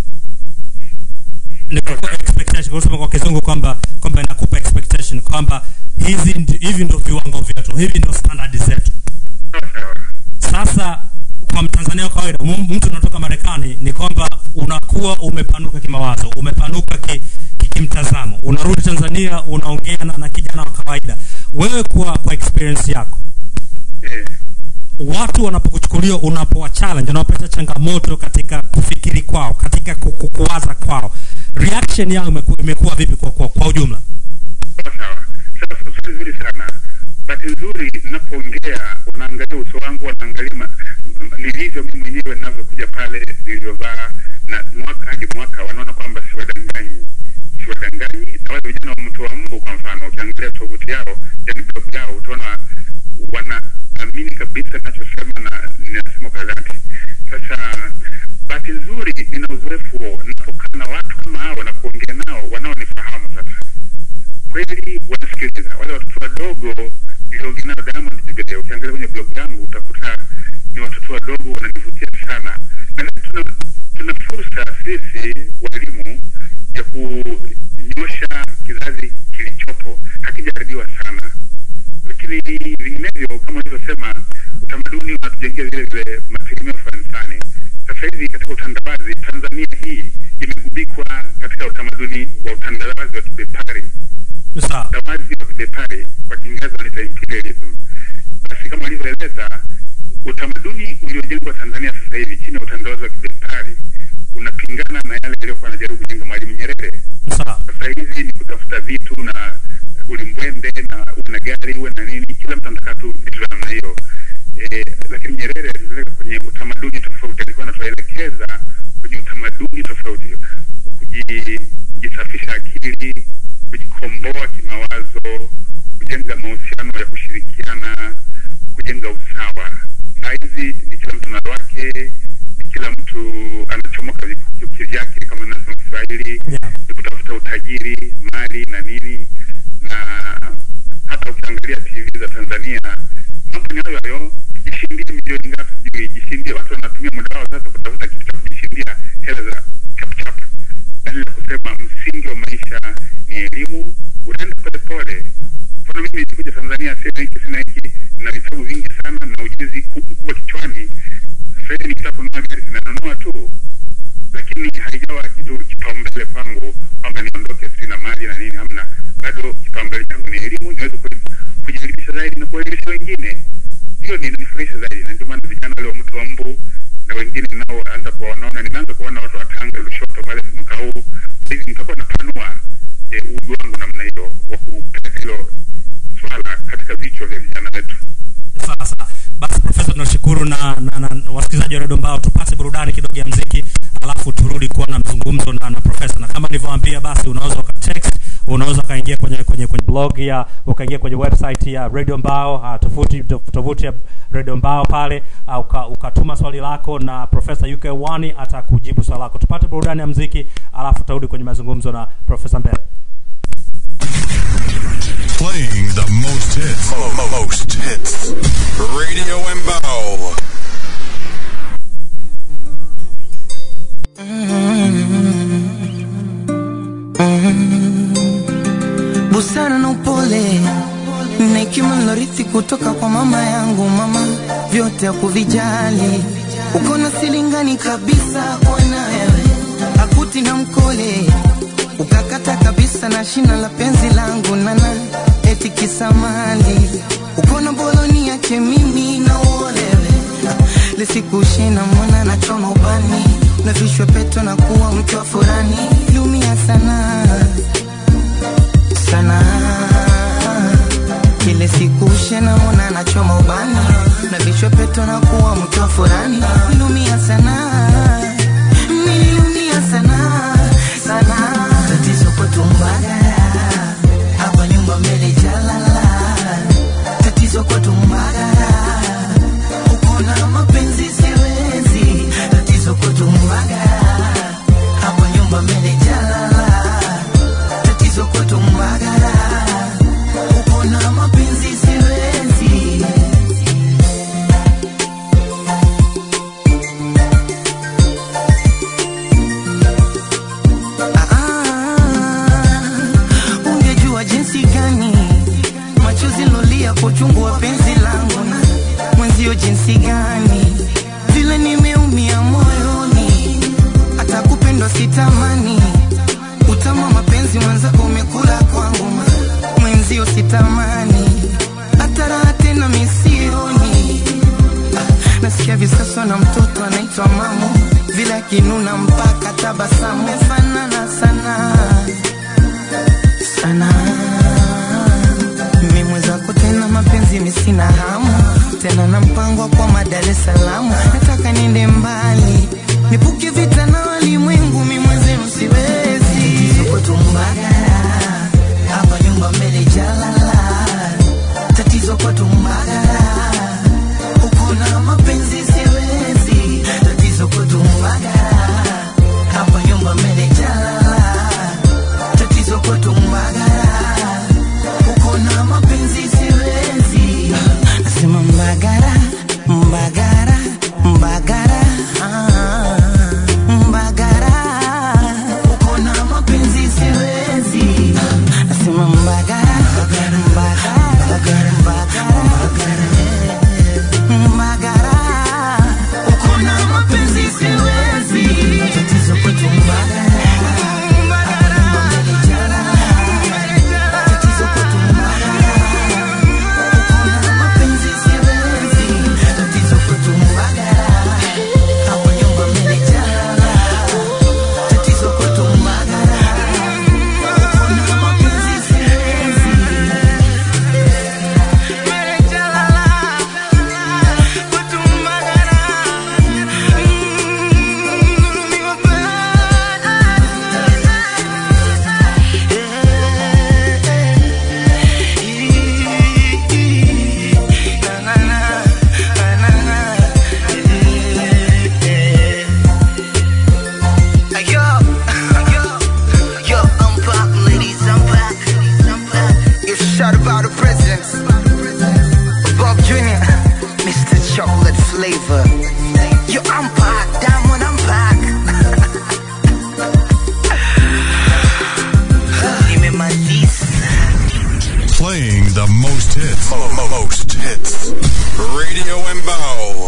[SPEAKER 1] ni kwa expectation kwa kusema kwa kizungu kwamba kwamba inakupa expectation kwamba hizi ndi- hivi ndio viwango vyetu hivi ndio standard zetu
[SPEAKER 2] Sawa sawa.
[SPEAKER 1] sasa kwa mtanzania wa kawaida mu- mtu unatoka marekani ni kwamba unakuwa umepanuka kimawazo umepanuka ki, ki, kimtazamo unarudi tanzania unaongea na, na kijana wa kawaida wewe kwa kwa experience yako
[SPEAKER 2] Eh,
[SPEAKER 1] watu wanapokuchukulia unapowa challenge unapata changamoto katika kufikiri kwao katika ku- ku- kuwaza kwao reaction yao imeku- imekuwa vipi kwa, kwa, kwa ujumla
[SPEAKER 2] sawa sawa. Sasa swali zuri sana. Bahati nzuri ninapoongea, unaangalia uso wangu, wanaangalia ma- m- nilivyo mimi mwenyewe ninavyokuja pale, nilivyovaa na mwaka hadi mwaka, wanaona kwamba siwadanganyi, siwadanganyi. Na wale vijana wa mtu wa mbu, kwa mfano, ukiangalia tovuti yao, yani blog yao, utaona wanaamini kabisa ninachosema na ninasema kwa dhati. Sasa bahati nzuri nina uzoefu huo, ninapokaa na watu kama hao na kuongea nao wanaonifahamu sasa kweli wanasikiliza wale watoto wadogo niliongea nao Diamond Jubilee. Ukiangalia kwenye blog yangu utakuta ni watoto wadogo wananivutia sana. Nadhani tuna, tuna fursa sisi walimu ya kunyosha kizazi kilichopo, hakijaribiwa sana, lakini vinginevyo kama ulivyosema, utamaduni unatujengea vile vile mategemeo fulani fulani. Sasa hivi katika utandawazi, Tanzania hii imegubikwa katika utamaduni wa utandawazi wa kibepari
[SPEAKER 1] sawa
[SPEAKER 2] utandawazi wa kibepari kwa Kiingereza wanaita imperialism. Basi kama alivyoeleza, utamaduni uliojengwa Tanzania sasa hivi chini ya utandawazi wa kibepari unapingana na yale yaliyokuwa anajaribu kujenga Mwalimu Nyerere.
[SPEAKER 1] sawa
[SPEAKER 2] Sasa hizi ni kutafuta vitu na ulimbwende na uwe na gari uwe na nini, kila mtu anataka tu vitu vya namna hiyo. E, lakini Nyerere alitupeleka kwenye utamaduni tofauti, alikuwa anatuelekeza kwenye utamaduni tofauti wa kuji, kujisafisha akili, kujikomboa kimawazo, kujenga mahusiano ya kushirikiana, kujenga usawa. Saa hizi ni kila mtu na wake, ni kila mtu anachomoka vipu- kivyake, kama nasema Kiswahili
[SPEAKER 1] Yeah.
[SPEAKER 2] ni kutafuta utajiri, mali na nini, na hata ukiangalia TV za Tanzania mambo ni hayo hayo. Jishindie milioni ngapi, sijui jishindie. Watu wanatumia muda wao sasa kutafuta kitu cha kujishindia hela za chapchap, badala ya kusema msingi wa maisha ni elimu. Unaenda polepole. Mfano mimi nilikuja Tanzania, sina hiki sina hiki, na vitabu vingi sana na ujuzi ku- mkubwa kichwani. Sasa hivi nikitaka kununua gari sinanunua tu lakini haijawa kitu kipaumbele kwangu kwamba niondoke sina mali na nini, hamna. Bado kipaumbele changu ni elimu, niweze ku- kujielimisha zaidi na kuelimisha wengine. Hiyo ni nifurahisha zaidi, na ndio maana vijana wale wa mtu wa mbu na wengine nao anza kuwaonaona. Nimeanza kuona watu wa Tanga, Lushoto pale mwaka huu. Hivi nitakuwa napanua eh, uji wangu namna hiyo wa kupeleka hilo swala katika vichwa vya vijana wetu.
[SPEAKER 1] sawa sawa basi profesa tunashukuru na, na, na wasikilizaji wa redio mbao tupate burudani kidogo ya mziki alafu turudi kuwa na mzungumzo na, na profesa na kama nilivyoambia basi unaweza ukatext unaweza ukaingia kwenye kwenye kwenye blog ya ukaingia kwenye website ya radio mbao uh, tovuti tovuti ya radio mbao pale uh, uka, ukatuma swali lako na profesa uk wani atakujibu swali lako tupate burudani ya mziki alafu tutarudi kwenye mazungumzo na profesa mbele
[SPEAKER 4] Playing the most hits. Mo- mo- most hits. Radio Embao.
[SPEAKER 5] busara na upole na hekima nilorithi kutoka kwa mama yangu. Mama vyote hakuvijali, uko na silingani kabisa kwa na wewe, akuti na mkole ukakata kabisa na shina la penzi langu nana eti kisamali siku shina mwana nachoma ubani navishwe peto na kuwa mtu wa furani lumia sana sana kile siku shena mwana nachoma ubani navishwe peto na kuwa mtu wa furani lumia sana nililumia sana sana tatizo kwetu mbagara hapa nyumba mbele jalala tatizo kwetu mbagara uko na mapenzi siwezi tatizo kwetu mbagara hapa nyumba mbele jalala tatizo kwetu mbagara uko na mapenzi siwezi Ah, ungejua jinsi gani machozi lolia kwa uchungu wa penzi langu na mwenzio jinsi gani vile nimeumia moyoni hata kupendwa sitamani utama mapenzi mwenzako umekula kwangu ma- mwenzio sitamani hata raha tena misioni Ah, nasikia visaswa na mtoto anaitwa mamu vile akinuna mpaka tabasamu fanana sana sana mimi mwenzako tena mapenzi misina hamu tena na mpango wa kwa Dar es Salaam nataka niende mbali nipuke vita na walimwengu mimi mwenzenu siwezi Tuko tumbagara hapa nyumba mbele jalala tatizo kwa tumbagara uko na mapenzi siwezi tatizo kwa tumbagara hapa nyumba mbele jalala tatizo kwa tumbagara uko na mapenzi siwezi nasema mbagara mbagara mbagara ah, mbagara uko na mapenzi siwezi nasema mbagara mbagara mbagara mbagara uko na mapenzi siwezi tatizo kwetu mbagara tatizo kwetu mbagara uko na mapenzi siwezi tatizo kwetu mbagara hapo nyumba mmenijala tatizo kwetu mbagara uko na mapenzi siwezi
[SPEAKER 6] Yo, yo, yo, I'm back, ladies, I'm back. You shout about the presidents. Bob Jr., Mr. Chocolate Flavor. Yo, I'm back, Diamond, I'm back. Nimemaliza.
[SPEAKER 4] Playing the most hits. Mo- mo- most hits. Radio Embao.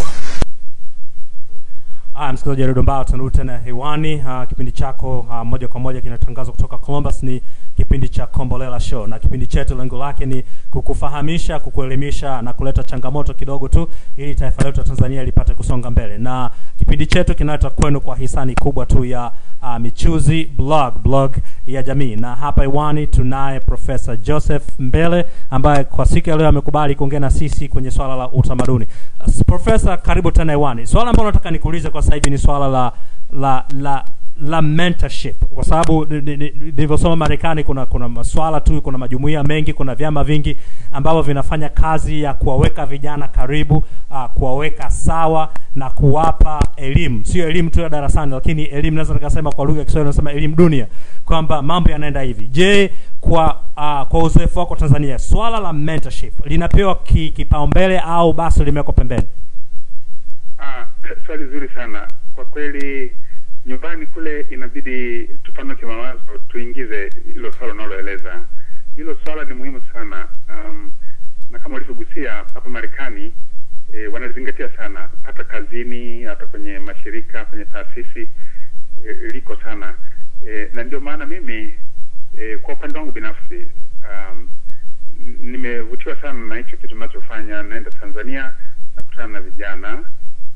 [SPEAKER 1] Haya, msikilizaji wa redio Mbao, tunarudi tena hewani. Uh, kipindi chako uh, moja kwa moja kinatangazwa kutoka Columbus. Ni kipindi cha Kombolela Show, na kipindi chetu lengo lake ni kukufahamisha, kukuelimisha na kuleta changamoto kidogo tu, ili taifa letu la Tanzania lipate kusonga mbele. Na kipindi chetu kinaletwa kwenu kwa hisani kubwa tu ya uh, Michuzi Blog, blog ya jamii, na hapa hewani tunaye Profesa Joseph Mbele ambaye kwa siku ya leo amekubali kuongea na sisi kwenye swala la utamaduni. Uh, Profesa, karibu tena hewani. Swala ambalo nataka nikuulize kwa sasa hivi ni swala la la la la mentorship kwa sababu ni- ni- ni- nilivyosoma Marekani kuna kuna maswala tu, kuna majumuiya mengi, kuna vyama vingi ambavyo vinafanya kazi ya kuwaweka vijana karibu, uh, kuwaweka sawa na kuwapa elimu, sio elimu tu ya darasani, lakini elimu naweza nikasema kwa lugha ya Kiswahili nasema elimu dunia, kwamba mambo yanaenda hivi. Je, kwa uh, kwa uzoefu wako Tanzania, swala la mentorship linapewa ki, kipaumbele au basi limewekwa pembeni?
[SPEAKER 2] Ah, swali zuri sana kwa kweli. Nyumbani kule inabidi tupanuke mawazo, tuingize hilo swala unaloeleza. Hilo swala ni muhimu sana um, na kama ulivyogusia hapa Marekani e, wanalizingatia sana, hata kazini, hata kwenye mashirika, kwenye taasisi e, liko sana e, na ndio maana mimi e, kwa upande wangu binafsi um, n- nimevutiwa sana na hicho kitu ninachofanya. Naenda Tanzania nakutana na vijana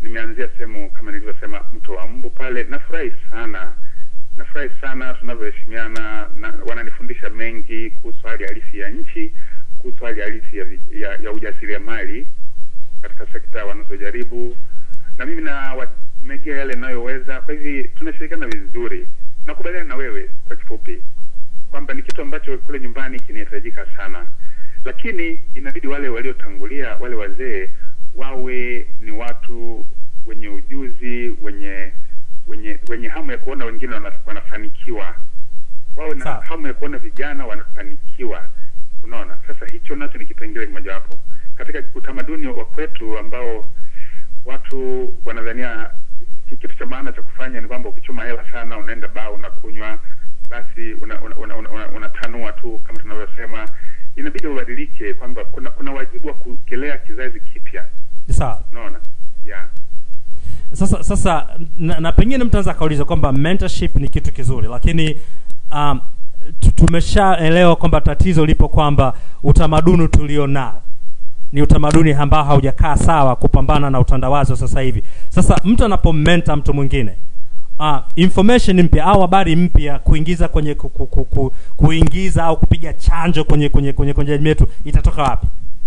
[SPEAKER 2] nimeanzia sehemu kama nilivyosema mto wa mbu pale nafurahi sana nafurahi sana tunavyoheshimiana na wananifundisha mengi kuhusu hali halisi ya nchi kuhusu hali halisi ya, vi- ya, ya ujasiriamali katika sekta wanazojaribu na mimi nawamegea yale ninayoweza kwa hivi tunashirikiana vizuri nakubaliana na wewe kwa kifupi kwamba ni kitu ambacho kule nyumbani kinahitajika sana lakini inabidi wale waliotangulia wale wazee wawe ni watu wenye ujuzi wenye wenye wenye hamu ya kuona wengine wana, wanafanikiwa wawe na
[SPEAKER 1] Sawa.
[SPEAKER 2] hamu ya kuona vijana wanafanikiwa unaona sasa hicho nacho ni kipengele kimojawapo katika utamaduni wa kwetu ambao watu wanadhania ki- kitu cha maana cha kufanya ni kwamba ukichuma hela sana unaenda baa unakunywa basi unatanua una, una, una, una unatanua tu kama tunavyosema inabidi ubadilike kwamba kuna kuna wajibu wa kukilea kizazi kipya
[SPEAKER 1] sawa
[SPEAKER 2] unaona yeah.
[SPEAKER 1] sasa sasa na, na pengine mtu anaweza akauliza kwamba mentorship ni kitu kizuri lakini um, tu- tumeshaelewa kwamba tatizo lipo kwamba utamaduni tulio nao ni utamaduni ambao haujakaa sawa kupambana na utandawazi wa sasa hivi sasa mtu anapomenta mtu mwingine uh, information mpya au habari mpya kuingiza kwenye ku, ku, ku, ku, kuingiza au kupiga chanjo kwenye kwenye kwenye kwenye jamii yetu itatoka wapi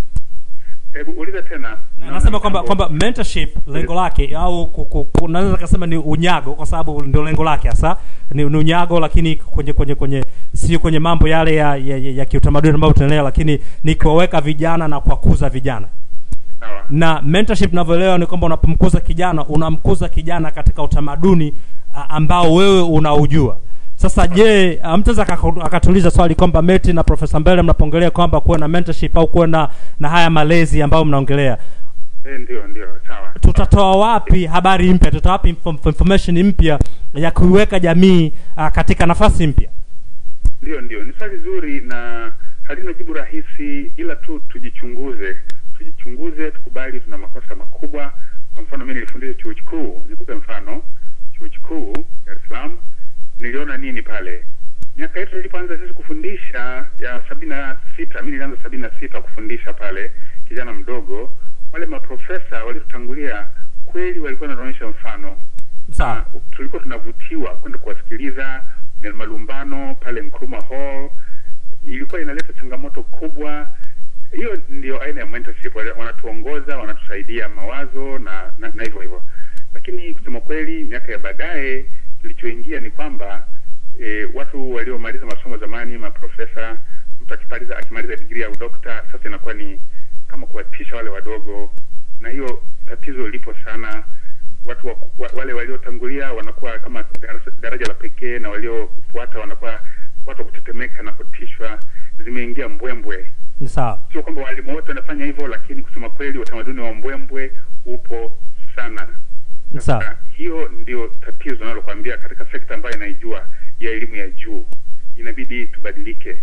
[SPEAKER 2] hebu uliza tena
[SPEAKER 1] na,
[SPEAKER 2] Naona
[SPEAKER 1] nasema kwamba
[SPEAKER 2] jambo-
[SPEAKER 1] kwamba mentorship lengo lake au ku- ku- ku- naweza kasema ni unyago kwa sababu ndio lengo lake hasa ni, ni unyago lakini kwenye kwenye kwenye sio kwenye mambo yale ya, ya, ya, ya kiutamaduni ambayo tunaelewa lakini ni kuwaweka vijana na kuwakuza vijana
[SPEAKER 2] sawa
[SPEAKER 1] na mentorship ninavyoelewa ni kwamba unapomkuza kijana unamkuza kijana katika utamaduni a, ambao wewe unaujua sasa je ah, mtu aweza akaka- akatuuliza swali kwamba meti na profesa mbele mnapoongelea kwamba kuwe na mentorship au kuwe na na haya malezi ambayo mnaongelea
[SPEAKER 2] eh, ndio ndio sawa
[SPEAKER 1] tutatoa wapi habari mpya tutatoa wapi info- information mpya ya kuiweka jamii uh, katika nafasi mpya
[SPEAKER 2] ndio ndio ni swali zuri na halina jibu rahisi ila tu tujichunguze tujichunguze tukubali tuna makosa makubwa kwa mfano mi nilifundisha chuo kikuu nikupe mfano chuo kikuu dar es salaam niliona nini pale miaka yetu nilipoanza sisi kufundisha ya sabini na sita mi nilianza sabini na sita kufundisha pale kijana mdogo wale maprofesa waliotangulia kweli walikuwa wanaonyesha mfano
[SPEAKER 1] sawa
[SPEAKER 2] na tulikuwa tunavutiwa kwenda kuwasikiliza na malumbano pale Nkrumah Hall. Ilikuwa inaleta changamoto kubwa. Hiyo ndio aina ya mentorship, wale- wanatuongoza, wanatusaidia mawazo na na, na hivyo hivyo. Lakini kusema kweli, miaka ya baadaye kilichoingia ni kwamba e, watu waliomaliza masomo zamani, maprofesa, mtu akimaliza akimaliza digrii ya udokta, sasa inakuwa ni kama kuwatisha wale wadogo, na hiyo tatizo lipo sana watu wa, wa, wale waliotangulia wanakuwa kama darasa- daraja la pekee na waliofuata wanakuwa watu wa kutetemeka na kutishwa zimeingia mbwembwe
[SPEAKER 1] ni sawa
[SPEAKER 2] sio kwamba walimu wote wanafanya hivyo lakini kusema kweli utamaduni wa mbwembwe upo sana
[SPEAKER 1] ni sawa
[SPEAKER 2] Sasa, hiyo ndio tatizo nalokwambia katika sekta ambayo inaijua ya elimu ya juu inabidi tubadilike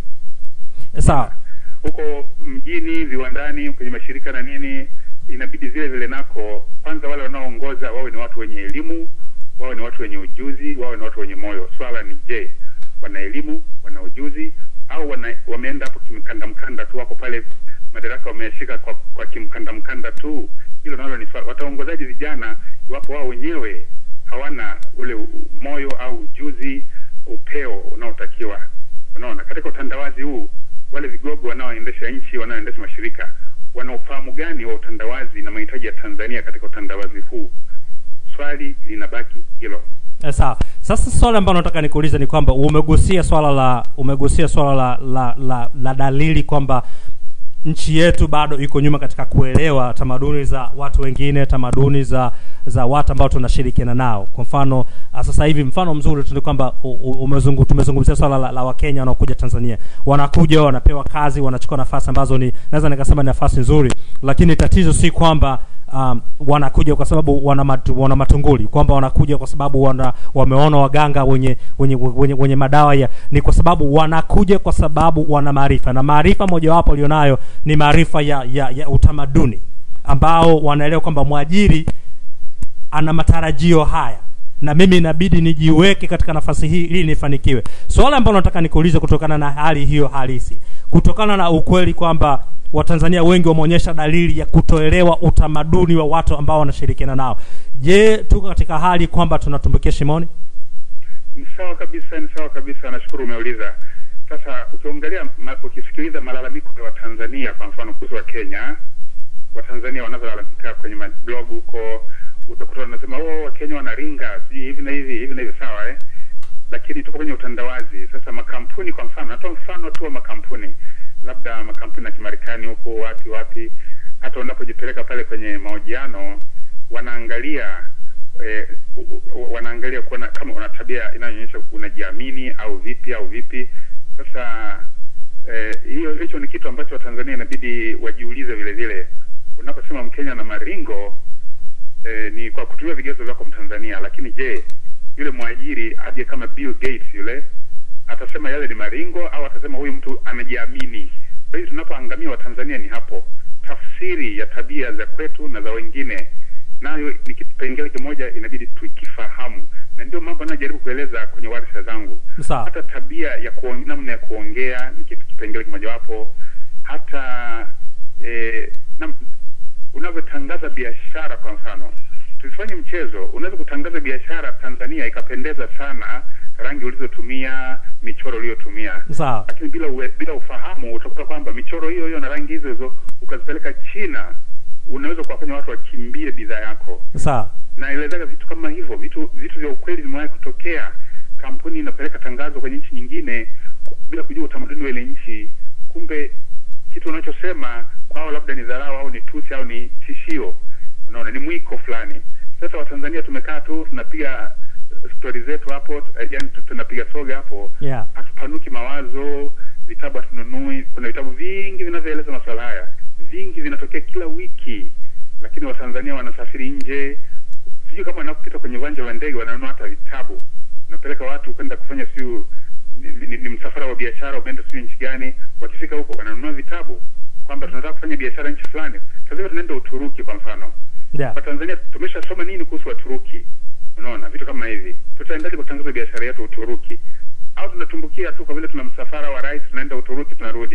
[SPEAKER 1] sawa
[SPEAKER 2] huko mjini viwandani kwenye mashirika na nini inabidi vile vile nako kwanza wale wanaoongoza wawe ni watu wenye elimu wawe ni watu wenye ujuzi wawe ni watu wenye moyo swala ni je wana elimu wana ujuzi au wana, wameenda hapo kimkanda mkanda tu wako pale madaraka wameshika kwa, kwa kimkanda mkanda tu hilo nalo ni swala wataongozaji vijana iwapo wao wenyewe hawana ule u- moyo au ujuzi upeo unaotakiwa unaona katika utandawazi huu wale vigogo wanaoendesha nchi wanaoendesha mashirika wana ufahamu gani wa utandawazi na mahitaji ya tanzania katika utandawazi huu swali linabaki hilo
[SPEAKER 1] Eh, sawa sasa swali ambalo nataka nikuulize ni kwamba umegusia swala la umegusia swala la la, la, la dalili kwamba nchi yetu bado iko nyuma katika kuelewa tamaduni za watu wengine tamaduni za za watu ambao tunashirikiana nao kwa mfano ah, sasa hivi mfano mzuri tu ni kwamba u- u- umezungu, tumezungumzia swala la, la wakenya wanaokuja tanzania wanakuja wanapewa kazi wanachukua nafasi ambazo ni naweza nikasema ni nafasi nzuri lakini tatizo si kwamba um, wanakuja kwa sababu wana, matu, wana matunguli kwamba wanakuja kwa sababu wana, wameona waganga wenye, wenye, wenye, wenye madawa ya ni kwa sababu wanakuja kwa sababu wana maarifa na maarifa mojawapo walionayo ni maarifa ya, ya, ya utamaduni ambao wanaelewa kwamba mwajiri ana matarajio haya na mimi inabidi nijiweke katika nafasi hii ili nifanikiwe swala ambalo nataka nikuulize kutokana na hali hiyo halisi kutokana na ukweli kwamba watanzania wengi wameonyesha dalili ya kutoelewa utamaduni wa watu ambao wanashirikiana nao je tuko katika hali kwamba tunatumbukia shimoni
[SPEAKER 2] Ni sawa kabisa, ni sawa kabisa. Nashukuru umeuliza. Sasa ukiangalia, ma, ukisikiliza malalamiko ya Watanzania kwa mfano kuhusu wa Kenya, Watanzania wanavyolalamika kwenye mablog huko, utakuta wanasema oh, Wakenya wanaringa sijui hivi na hivi hivi na hivi, sawa eh? Lakini tuko kwenye utandawazi. Sasa makampuni, kwa mfano, natoa mfano tu wa makampuni, labda makampuni ya Kimarekani huko wapi wapi, hata unapojipeleka pale kwenye mahojiano wanaangalia eh, u- u- wanaangalia kuona kama una tabia inayoonyesha unajiamini au vipi au vipi. Sasa eh, hiyo hicho ni kitu ambacho Watanzania inabidi wajiulize vile vile. Unaposema Mkenya na maringo eh, ni kwa kutumia vigezo vyako Mtanzania, lakini je, yule mwajiri aje kama Bill Gates yule atasema yale ni maringo au atasema huyu mtu anajiamini? Kwa hiyo tunapoangamia Watanzania ni hapo, tafsiri ya tabia za kwetu na za wengine nayo ni kipengele kimoja inabidi tukifahamu, na ndio mambo anayojaribu kueleza kwenye warsha zangu.
[SPEAKER 1] Sawa.
[SPEAKER 2] Hata tabia ya kuong, namna ya kuongea ni kitu kipengele kimojawapo, hata eh, nam, unavyotangaza biashara kwa mfano, tusifanye mchezo. Unaweza kutangaza biashara Tanzania ikapendeza sana, rangi ulizotumia, michoro uliyotumia,
[SPEAKER 1] sawa
[SPEAKER 2] lakini bila uwe, bila ufahamu utakuta kwamba michoro hiyo hiyo na rangi hizo hizo ukazipeleka China, unaweza kuwafanya watu wakimbie bidhaa yako.
[SPEAKER 1] sawa
[SPEAKER 2] Naelezaga vitu kama hivyo, vitu vitu vya ukweli vimewahi kutokea. Kampuni inapeleka tangazo kwenye nchi nyingine ku- bila kujua utamaduni wa ile nchi, kumbe kitu unachosema kwao labda ni dharau au ni tusi au ni tishio, unaona, ni mwiko fulani. Sasa Watanzania tumekaa tu tunapiga stori zetu hapo, eh, yani tu- tunapiga soga hapo
[SPEAKER 1] yeah
[SPEAKER 2] hatupanuki mawazo, vitabu hatununui. Kuna vitabu vingi vinavyoeleza masuala haya, vingi vinatokea kila wiki, lakini Watanzania wanasafiri nje, sijui kama wanapopita kwenye uwanja wa ndege wananunua hata vitabu. Unapeleka watu kwenda kufanya siu ni, ni, ni msafara wa biashara, umeenda sijui nchi gani, wakifika huko wananunua vitabu kwamba tunataka kufanya biashara nchi fulani. Sasa hivi tunaenda Uturuki kwa mfano,
[SPEAKER 1] yeah
[SPEAKER 2] Watanzania tumeshasoma nini kuhusu Waturuki? Unaona vitu kama hivi, tutaendaje kutangaza biashara yetu Uturuki? Au tunatumbukia tu kwa vile tuna msafara wa rais, tunaenda Uturuki tunarudi?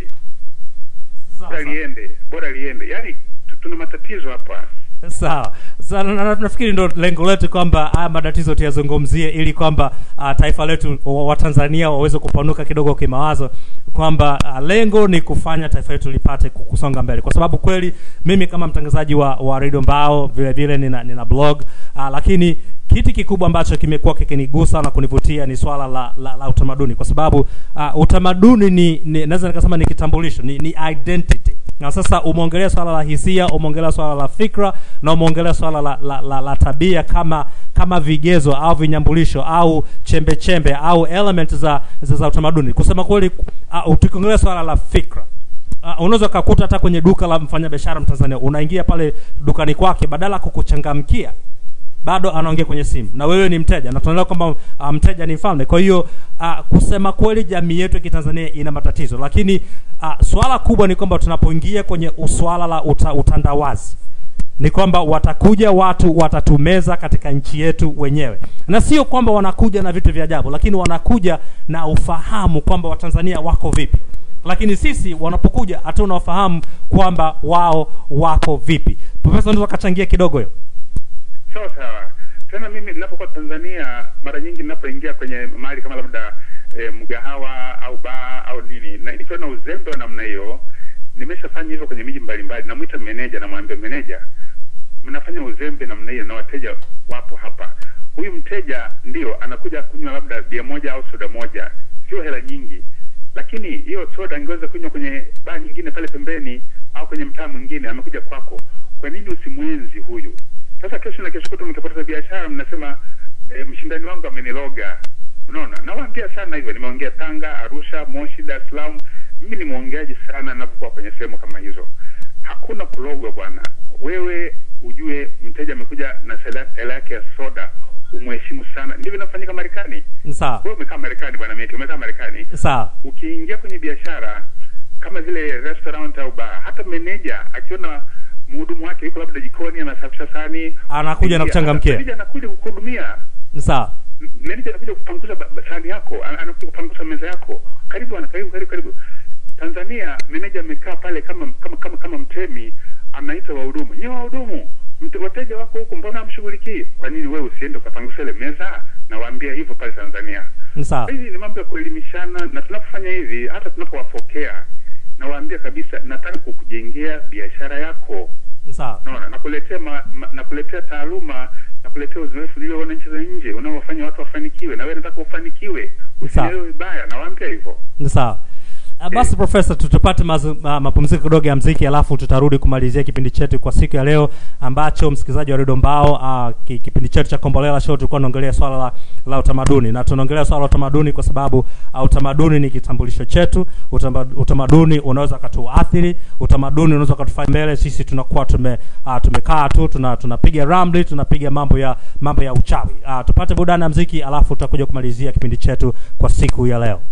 [SPEAKER 1] Sawa,
[SPEAKER 2] Bora
[SPEAKER 1] sawa.
[SPEAKER 2] liende, bora liende. Yaani tu- tuna matatizo hapa.
[SPEAKER 1] sawa Sa- na- na- nafikiri ndo lengo letu kwamba haya matatizo tuyazungumzie ili kwamba uh, taifa letu wa- watanzania waweze kupanuka kidogo kimawazo kwamba uh, lengo ni kufanya taifa letu lipate ku- kusonga mbele kwa sababu kweli mimi kama mtangazaji wa, wa redio mbao vile vile nina, nina blog uh, lakini kitu kikubwa ambacho kimekuwa kikinigusa na kunivutia ni swala la, la, la utamaduni kwa sababu uh, utamaduni ni, ni naweza nikasema ni kitambulisho ni, ni identity na sasa umeongelea swala la hisia umeongelea swala la fikra na umeongelea swala la, la, la, la tabia kama kama vigezo au vinyambulisho au chembe chembe au element za za, za utamaduni kusema kweli uh, tukiongelea swala la fikra Uh, unaweza ukakuta hata kwenye duka la mfanyabiashara mtanzania unaingia pale dukani kwake badala ya kukuchangamkia bado anaongea kwenye simu na wewe ni mteja na tunaelewa kwamba uh, mteja ni mfalme kwa hiyo uh, kusema kweli jamii yetu ya kitanzania ina matatizo lakini uh, swala kubwa ni kwamba tunapoingia kwenye swala la uta, utandawazi ni kwamba watakuja watu watatumeza katika nchi yetu wenyewe na sio kwamba wanakuja na vitu vya ajabu lakini wanakuja na ufahamu kwamba watanzania wako vipi lakini sisi wanapokuja hatuna ufahamu kwamba wao wako vipi profesa unaweza ukachangia kidogo hiyo
[SPEAKER 2] Sawa sawa. Tena mimi ninapokuwa Tanzania, mara nyingi ninapoingia kwenye mahali kama labda e, mgahawa au baa au nini, na nikiwa na uzembe wa namna hiyo, nimeshafanya hivyo kwenye miji mbalimbali, namwita meneja, namwambia meneja, mnafanya uzembe namna hiyo na wateja wapo hapa. Huyu mteja ndio anakuja kunywa labda bia moja au soda moja, sio hela nyingi, lakini hiyo soda angeweza kunywa kwenye baa nyingine pale pembeni au kwenye mtaa mwingine, amekuja kwako. Kwa nini usimwenzi huyu? Sasa kesho na kesho kutu mkipoteza biashara, mnasema e, mshindani wangu ameniloga. Unaona, nawaambia sana hivyo. Nimeongea Tanga, Arusha, Moshi, Dar es Salaam. Mimi ni mwongeaji sana ninapokuwa kwenye sehemu kama hizo. Hakuna kulogwa bwana. Wewe ujue mteja amekuja na sela- hela yake ya soda, umheshimu sana. Ndivyo inafanyika Marekani.
[SPEAKER 1] sawa
[SPEAKER 2] Wewe umekaa Marekani bwana Meti, umekaa Marekani
[SPEAKER 1] sawa
[SPEAKER 2] ukiingia kwenye biashara kama vile restaurant au bar, hata meneja akiona mhudumu wake yuko labda jikoni anasafisha sahani,
[SPEAKER 1] Anakuja na
[SPEAKER 2] ingia,
[SPEAKER 1] kuchangamkia.
[SPEAKER 2] meneja anakuja kukuhudumia,
[SPEAKER 1] sawa
[SPEAKER 2] M- meneja anakuja kupanguza ba- ba- sahani yako, ana- anakuja kupanguza meza yako, karibu ana karibu karibu karibu. Tanzania meneja amekaa pale kama kama kama kama mtemi, anaita wahudumu, nyewe wahudumu, Mte- wateja wako huku mbona hamshughulikii kwa nini wewe usiende ukapangusha ile meza na waambia hivyo pale tanzania
[SPEAKER 1] Ni sawa.
[SPEAKER 2] hizi ni mambo ya kuelimishana na tunapofanya hivi hata tunapowafokea nawaambia kabisa nataka kukujengea biashara yako
[SPEAKER 1] Ni sawa.
[SPEAKER 2] naona nakuletea ma, ma, nakuletea taaluma nakuletea uzoefu nilioona nchi za nje unaowafanya watu wafanikiwe na wewe nataka ufanikiwe
[SPEAKER 1] Sawa.
[SPEAKER 2] usielewe vibaya nawaambia hivyo
[SPEAKER 1] Ni sawa. Uh, basi profesa tutapata mazu- ma, mapumziko kidogo ya mziki alafu tutarudi kumalizia kipindi chetu kwa siku ya leo ambacho msikilizaji wa redio mbao uh, ki, kipindi chetu cha kombolela show tulikuwa tunaongelea swala la, la utamaduni na tunaongelea swala la utamaduni kwa sababu uh, utamaduni ni kitambulisho chetu utama, utamaduni unaweza ukatuathiri utamaduni unaweza ukatufanya mbele sisi tunakuwa tume uh, tumekaa tu tuna tunapiga ramli tunapiga mambo ya mambo ya uchawi uh, tupate burudani ya mziki alafu tutakuja kumalizia kipindi chetu kwa siku ya leo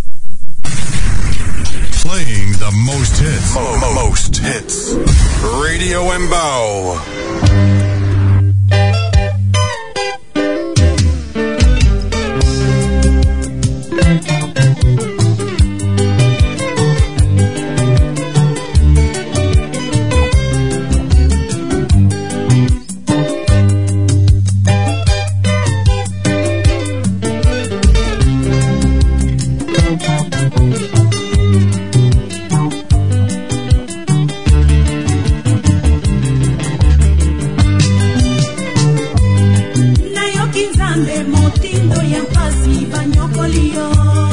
[SPEAKER 4] Playing the most hits. Mo- mo- most hits. Radio Embao.
[SPEAKER 7] nayoki nzambe motindo ya mpasi banyokolio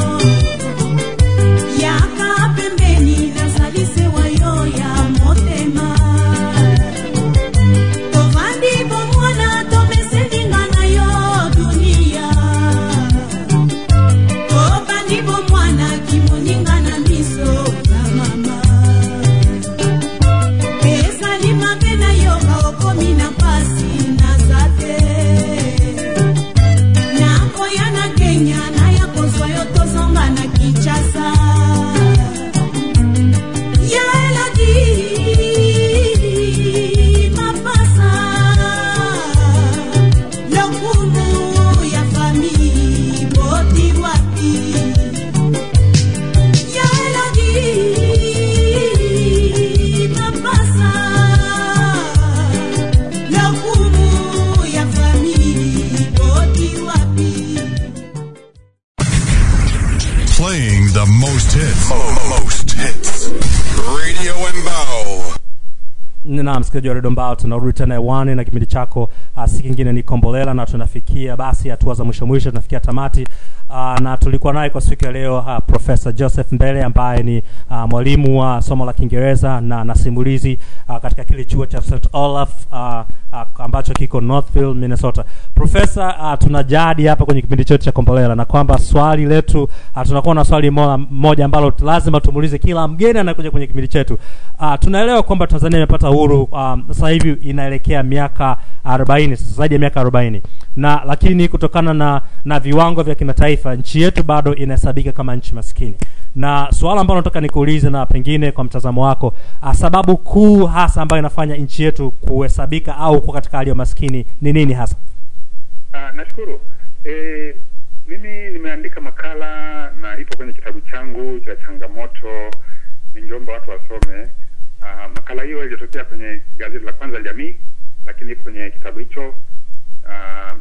[SPEAKER 7] yaka pembeni nazali se wa yo ya motema tovandi bomwana tomeselinga na yo dunia tobandi bomwana kimoninga na miso na mama ezali mabe na yoka okomi na pasi naza te nakoya na kenya naya kozwa yo tozonga na kinshasa ya elodi mapasa lokumu ya fami boti wapi ya elodi mapasa lokumu ya fami boti wapi
[SPEAKER 4] Playing the most hits. Mo- most hits. Radio Embao.
[SPEAKER 1] na msikilizaji wa redio mbao tunarudi tena hewani na kipindi chako uh, si kingine ni kombolela na tunafikia basi hatua za mwisho mwisho tunafikia tamati uh, na tulikuwa naye kwa siku ya leo uh, profesa joseph mbele ambaye ni uh, mwalimu wa somo la kiingereza na na simulizi uh, katika kile chuo cha st olaf uh, uh, ambacho kiko northville minnesota profesa uh, tuna jadi hapa kwenye kipindi chetu cha kombolela na kwamba swali letu uh, tunakuwa na swali moja, moja ambalo lazima tumuulize kila mgeni anakuja kwenye kipindi chetu uh, tunaelewa kwamba tanzania imepata uhuru um, sasa hivi inaelekea miaka 40 sasa zaidi ya miaka 40 na lakini kutokana na na viwango vya kimataifa nchi yetu bado inahesabika kama nchi maskini na suala ambalo nataka nikuulize na pengine kwa mtazamo wako uh, sababu kuu hasa ambayo inafanya nchi yetu kuhesabika au kuwa katika hali ya maskini ni nini hasa
[SPEAKER 2] Ah, nashukuru e, mimi nimeandika makala na ipo kwenye kitabu changu cha changamoto ningeomba watu wasome Ah, makala hiyo ilitokea kwenye gazeti la kwanza la jamii lakini ipo kwenye kitabu hicho Ah,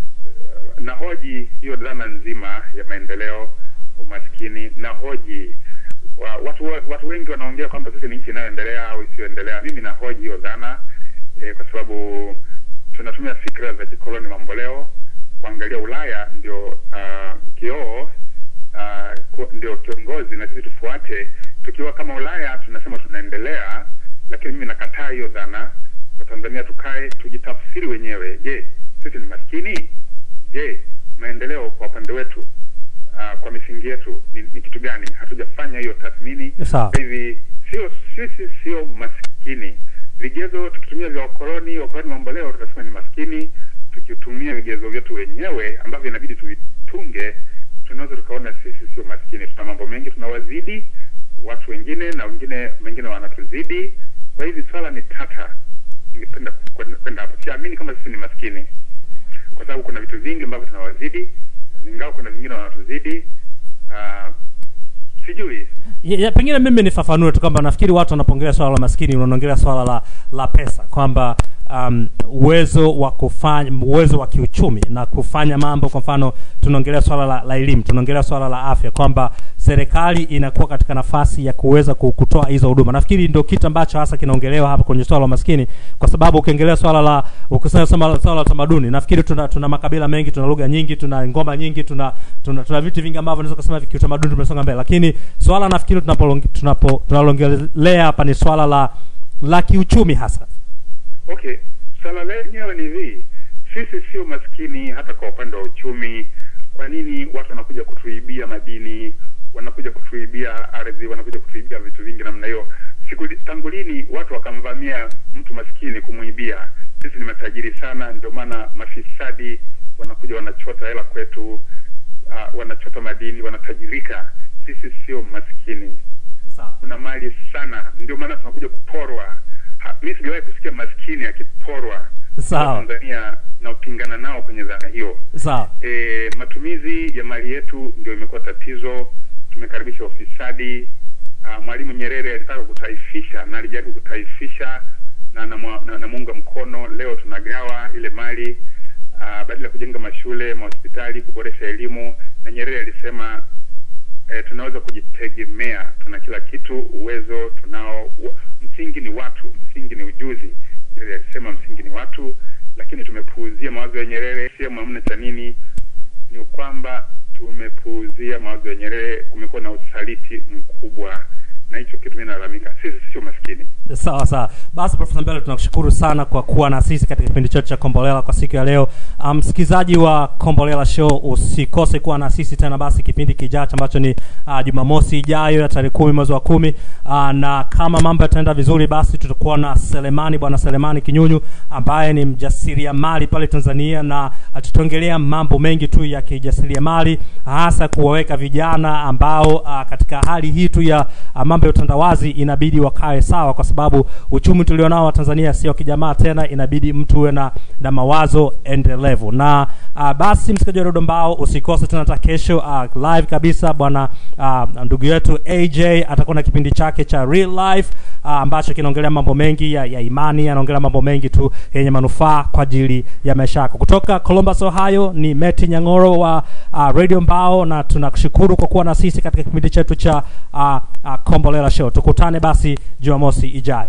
[SPEAKER 2] na hoji hiyo dhana nzima ya maendeleo umaskini na hoji wa, watu, watu wengi wanaongea kwamba sisi ni nchi inayoendelea au isiyoendelea mimi na hoji hiyo dhana e, kwa sababu tunatumia fikra za kikoloni mamboleo kuangalia ulaya ndio uh, kioo uh, ku- ndio kiongozi na sisi tufuate tukiwa kama ulaya tunasema tunaendelea lakini mimi nakataa hiyo dhana watanzania tukae tujitafsiri wenyewe je sisi ni maskini je maendeleo kwa upande wetu uh, kwa misingi yetu ni, ni kitu gani hatujafanya hiyo tathmini
[SPEAKER 1] Sawa.
[SPEAKER 2] hivi sio sisi sio maskini vigezo tukitumia vya wakoloni wakoloni mambo leo tunasema ni maskini tukitumia vigezo vyetu wenyewe ambavyo inabidi tuvitunge tunaweza tukaona sisi sio maskini tuna mambo mengi tunawazidi watu wengine na wengine wengine wanatuzidi kwa hivi swala ni tata ningependa kwenda kwenda hapo siamini kama sisi ni maskini kwa sababu kuna vitu vingi ambavyo tunawazidi ingawa kuna vingine wanatuzidi uh, sijui
[SPEAKER 1] ya, ya, pengine mimi nifafanue tu kwamba nafikiri watu wanapongelea swala la maskini wanaongelea swala la la pesa kwamba um, uwezo wa kufanya uwezo wa kiuchumi na kufanya mambo kwa mfano tunaongelea swala la, la elimu tunaongelea swala la afya kwamba serikali inakuwa katika nafasi ya kuweza ku- kutoa hizo huduma nafikiri ndio kitu ambacho hasa kinaongelewa hapa kwenye swala la maskini kwa sababu ukiongelea swala la ukisema swala swala la tamaduni nafikiri tuna, tuna makabila mengi tuna lugha nyingi tuna ngoma nyingi tuna tuna, tuna vitu vingi ambavyo naweza kusema kiutamaduni tumesonga mbele lakini swala nafikiri tunapolong- tunapo tunalongelea hapa ni swala la la kiuchumi hasa
[SPEAKER 2] Okay, swala lenyewe ni hivi, sisi sio maskini hata kwa upande wa uchumi. Kwa nini watu wanakuja kutuibia madini, wanakuja kutuibia ardhi, wanakuja kutuibia vitu vingi namna hiyo? Siku tangu lini watu wakamvamia mtu maskini kumuibia? Sisi ni matajiri sana, ndio maana mafisadi wanakuja wanachota hela kwetu, uh, wanachota madini, wanatajirika. Sisi sio maskini kuna mali sana, ndio maana tunakuja kuporwa. Ha- Mi sijawahi kusikia maskini akiporwa.
[SPEAKER 1] Sawa.
[SPEAKER 2] Tanzania na upingana nao kwenye dhana hiyo.
[SPEAKER 1] sawa
[SPEAKER 2] E, matumizi ya mali yetu ndio imekuwa tatizo. Tumekaribisha ufisadi. Uh, Mwalimu Nyerere alitaka kutaifisha na alijaribu kutaifisha na namuunga na, namuunga mkono. Leo tunagawa ile mali uh, badala ya kujenga mashule, mahospitali, kuboresha elimu, na Nyerere alisema eh, tunaweza kujitegemea, tuna kila kitu, uwezo tunao. Wa- Msingi ni watu, msingi ni ujuzi. Nyerere alisema msingi ni watu, lakini tumepuuzia mawazo ya Nyerere. Sehemu hamna cha nini, ni kwamba tumepuuzia mawazo ya Nyerere. Kumekuwa na usaliti mkubwa, na hicho kitu mimi nalalamika. Sisi sio maskini.
[SPEAKER 1] sawa sawa basi profesa mbele tunakushukuru sana kwa kuwa na sisi katika kipindi chetu cha kombolela kwa siku ya leo Ah, msikilizaji um, wa kombolela show usikose kuwa na sisi tena basi kipindi kijacho ambacho ni uh, jumamosi ijayo ya tarehe kumi mwezi wa kumi uh, na kama mambo yataenda vizuri basi tutakuwa na selemani bwana selemani kinyunyu ambaye ni mjasiriamali pale tanzania na uh, tutaongelea mambo mengi tu ya kijasiriamali hasa kuwaweka vijana ambao uh, katika hali hii tu ya uh, mambo ya utandawazi inabidi wakae sawa kwa sababu uchumi tulionao wa tanzania sio kijamaa tena inabidi mtu uwe na, na mawazo endelevu na uh, basi msikaji wa redio mbao usikose tena hata kesho uh, live kabisa bwana uh, ndugu yetu aj atakuwa na kipindi chake cha real life uh, ambacho kinaongelea mambo mengi ya, ya imani anaongelea mambo mengi tu yenye manufaa kwa ajili ya maisha yako kutoka columbus ohio ni meti nyangoro wa uh, radio mbao na tunakushukuru kwa kuwa na sisi katika kipindi chetu cha uh, uh, kombolela show tukutane basi jumamosi ijayo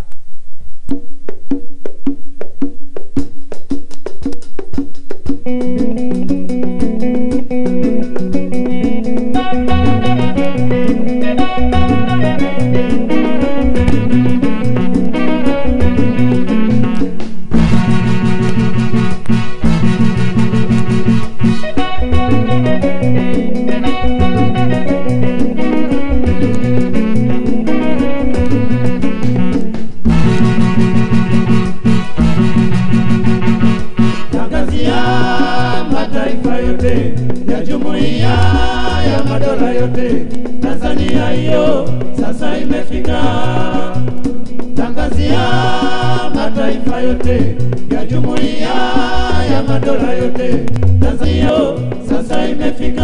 [SPEAKER 3] tangazia mataifa yote ya jumuiya ya madola yote tanzania hiyo sasa imefika tangazia mataifa yote ya jumuiya ya madola yote tanzania hiyo sasa imefika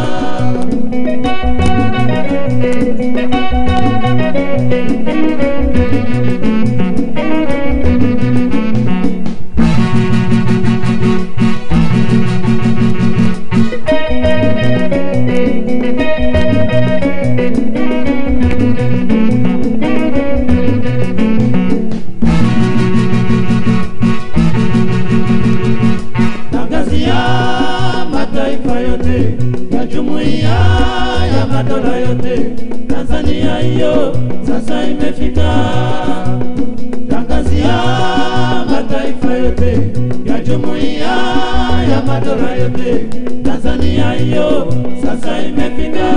[SPEAKER 3] tangazia mataifa yote ya jumuiya ya madola yote tanzania hiyo sasa imefika tangazia mataifa yote ya jumuiya ya madola yote tanzania hiyo sasa imefika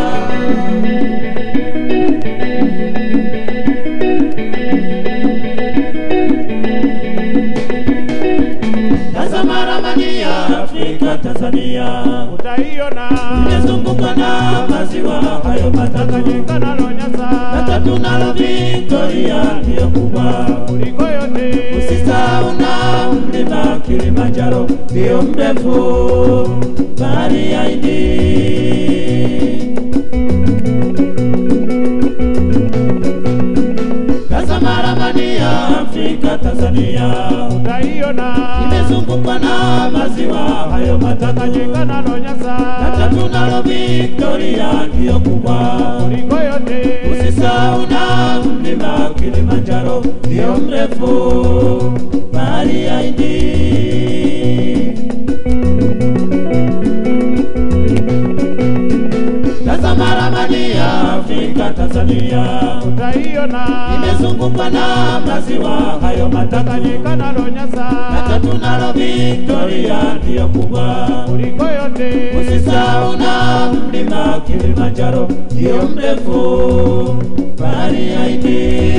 [SPEAKER 3] tazama ramani ya afrika tanzania
[SPEAKER 8] utaiona
[SPEAKER 3] imezungukwa na maziwa hayo matatu
[SPEAKER 8] Tanganyika na Lonyasa
[SPEAKER 3] na tatu nalo Victoria ndiyo kubwa
[SPEAKER 8] kuliko yote.
[SPEAKER 3] usisahau na mlima Kilimanjaro ndiyo mrefu bahari ya Hindi tazama ramani ya Afrika Afrika Tanzania
[SPEAKER 8] utaiona
[SPEAKER 3] imezungukwa na maziwa hayo matatu
[SPEAKER 8] Tanganyika nalo Nyasa
[SPEAKER 3] na tatu nalo Victoria ndiyo kubwa
[SPEAKER 8] kuliko yote
[SPEAKER 3] Usisahau na mlima Kilimanjaro ndio mrefu bahari ya Hindi. Tazama ramani ya Afrika Tanzania
[SPEAKER 8] utaiona
[SPEAKER 3] imezungukwa na maziwa hayo matatu
[SPEAKER 8] Tanganyika nalo
[SPEAKER 3] na
[SPEAKER 8] Nyasa
[SPEAKER 3] tatu nalo Victoria ndiyo kubwa
[SPEAKER 8] kuliko yote
[SPEAKER 3] Usisahau na mlima Kilimanjaro ndio mrefu bahari ya Hindi.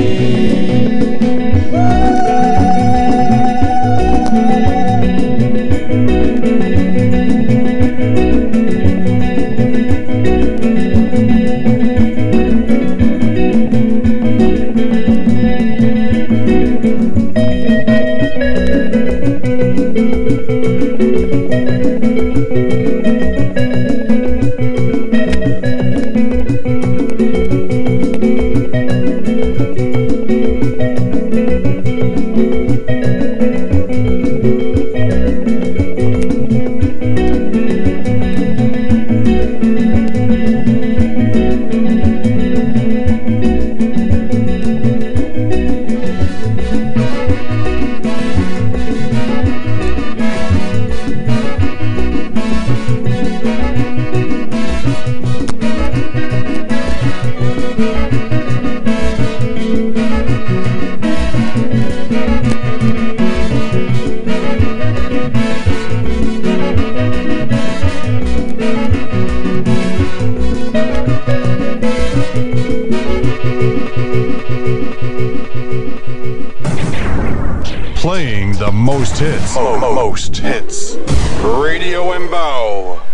[SPEAKER 4] Playing the most hits. Mo- mo- most hits. Radio Mbao.